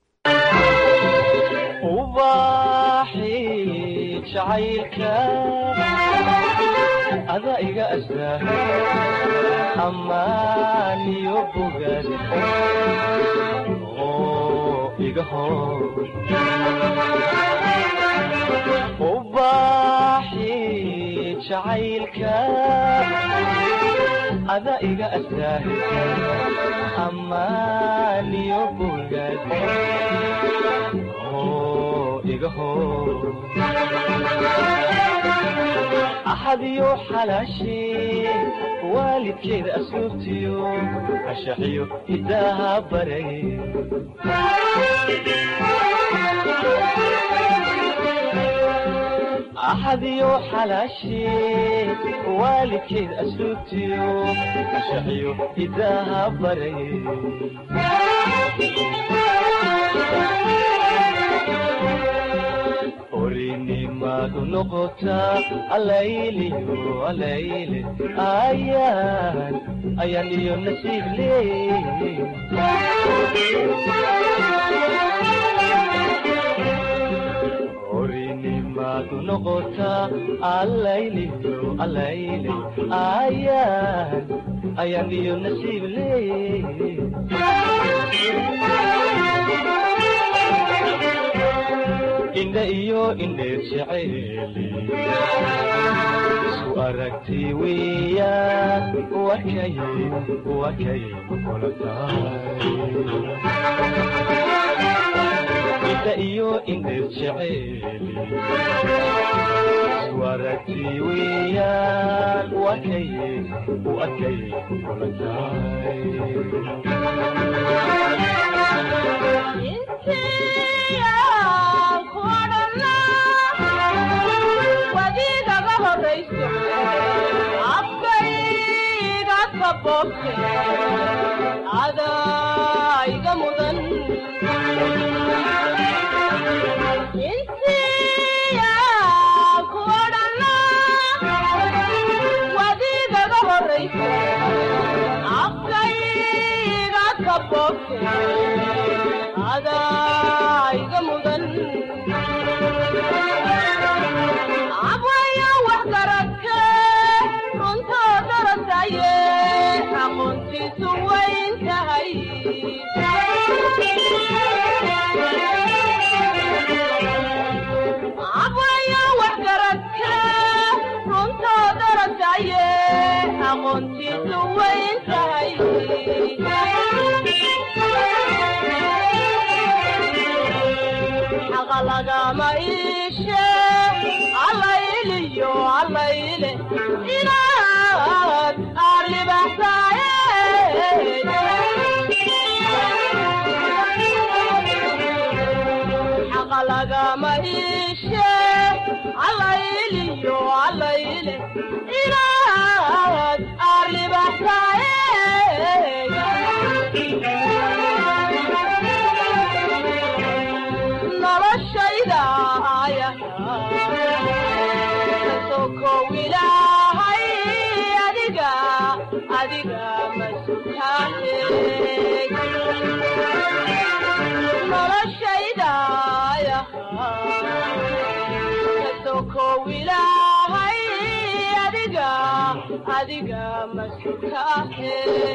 ada iga astaa amaaniyo bogaad oo igahow ubaaxi jacaylka ada iga astaahisa amaaniyo bogaad oo igahow axadiyo xalaashee waalidkeeda asluubtiyo ashaxiyo hidaaha baray axadiyo xalaashee waalidkeed asluubtiyo ashaxiyo hidaaha baray orinimadu noqotaa alayliyo alayle ayaan ayaan iyo nasiib leey orinimadu noqotaa alayliyo alayle ayaan ayaan iyo nasiib leey indha iyo indheer jeceeli isku aragti weeyaan wakay wakay kula tahay indha iyo indheer jeceeli isku aragti weeyaan wakay wakay kula tahay wadiigaga horayso afkayga kaboobte adaa iga mudan insiya ku odhana wadiigaga horayso afkayga kaboobte adaa iga mudan abwayo wax garadke runtoo darasaye aqoontiisu wayn tahay abwayo wax garadke runtoo darasaye aqoontiisu wayn tahay xaqa lagama iishe allayliyo allayle inaad aarlibaxsaaye xaqa lagama iishe allayliyo allayle inaad aarlibaxsaaye noloshayda aya kasokow ilaahay adiga adiga masutaane noloshayda aya kasokow ilaahay adiga adiga masutaane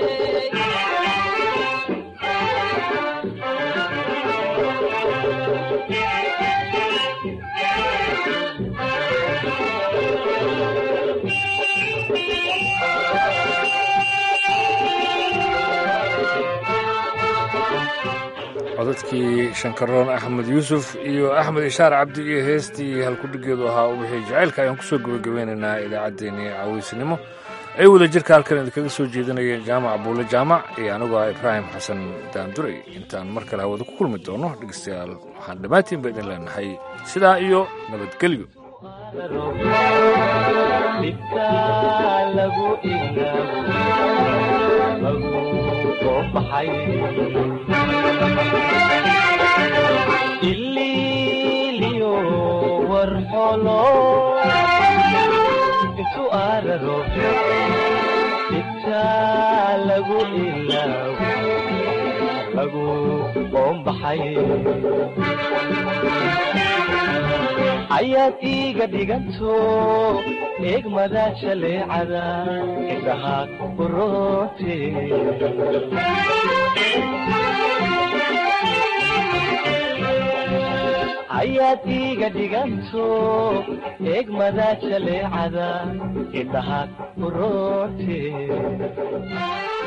codadkii shankaroon axmed yuusuf iyo axmed ishaar cabdi iyo heestii halkudhigeedu ahaa u bixiyay jacaylka ayaan kusoo gebagabeynaynaa idaacaddeenii caweysnimo ay wada jirka halkan idinkaga soo jeedinayeen jaamac buule jaamac iyo anigoo ah ibraahim xasan daanduray intaan mar kale hawada ku kulmi doono dhegeystayaal waxaan dhammaantiin ba idin leenahay sidaa iyo nabadgelyo dhibka lagu ilaawo lagu soo baxay ililiyo warxolo intu araro dhibka lagu ilaawo lagu qoombaxay ayaad iiga dhiganto eegmada jaleecada indhaha uroote ayaad iiga dhiganto eegmada jaleecada indhahaad ku roorte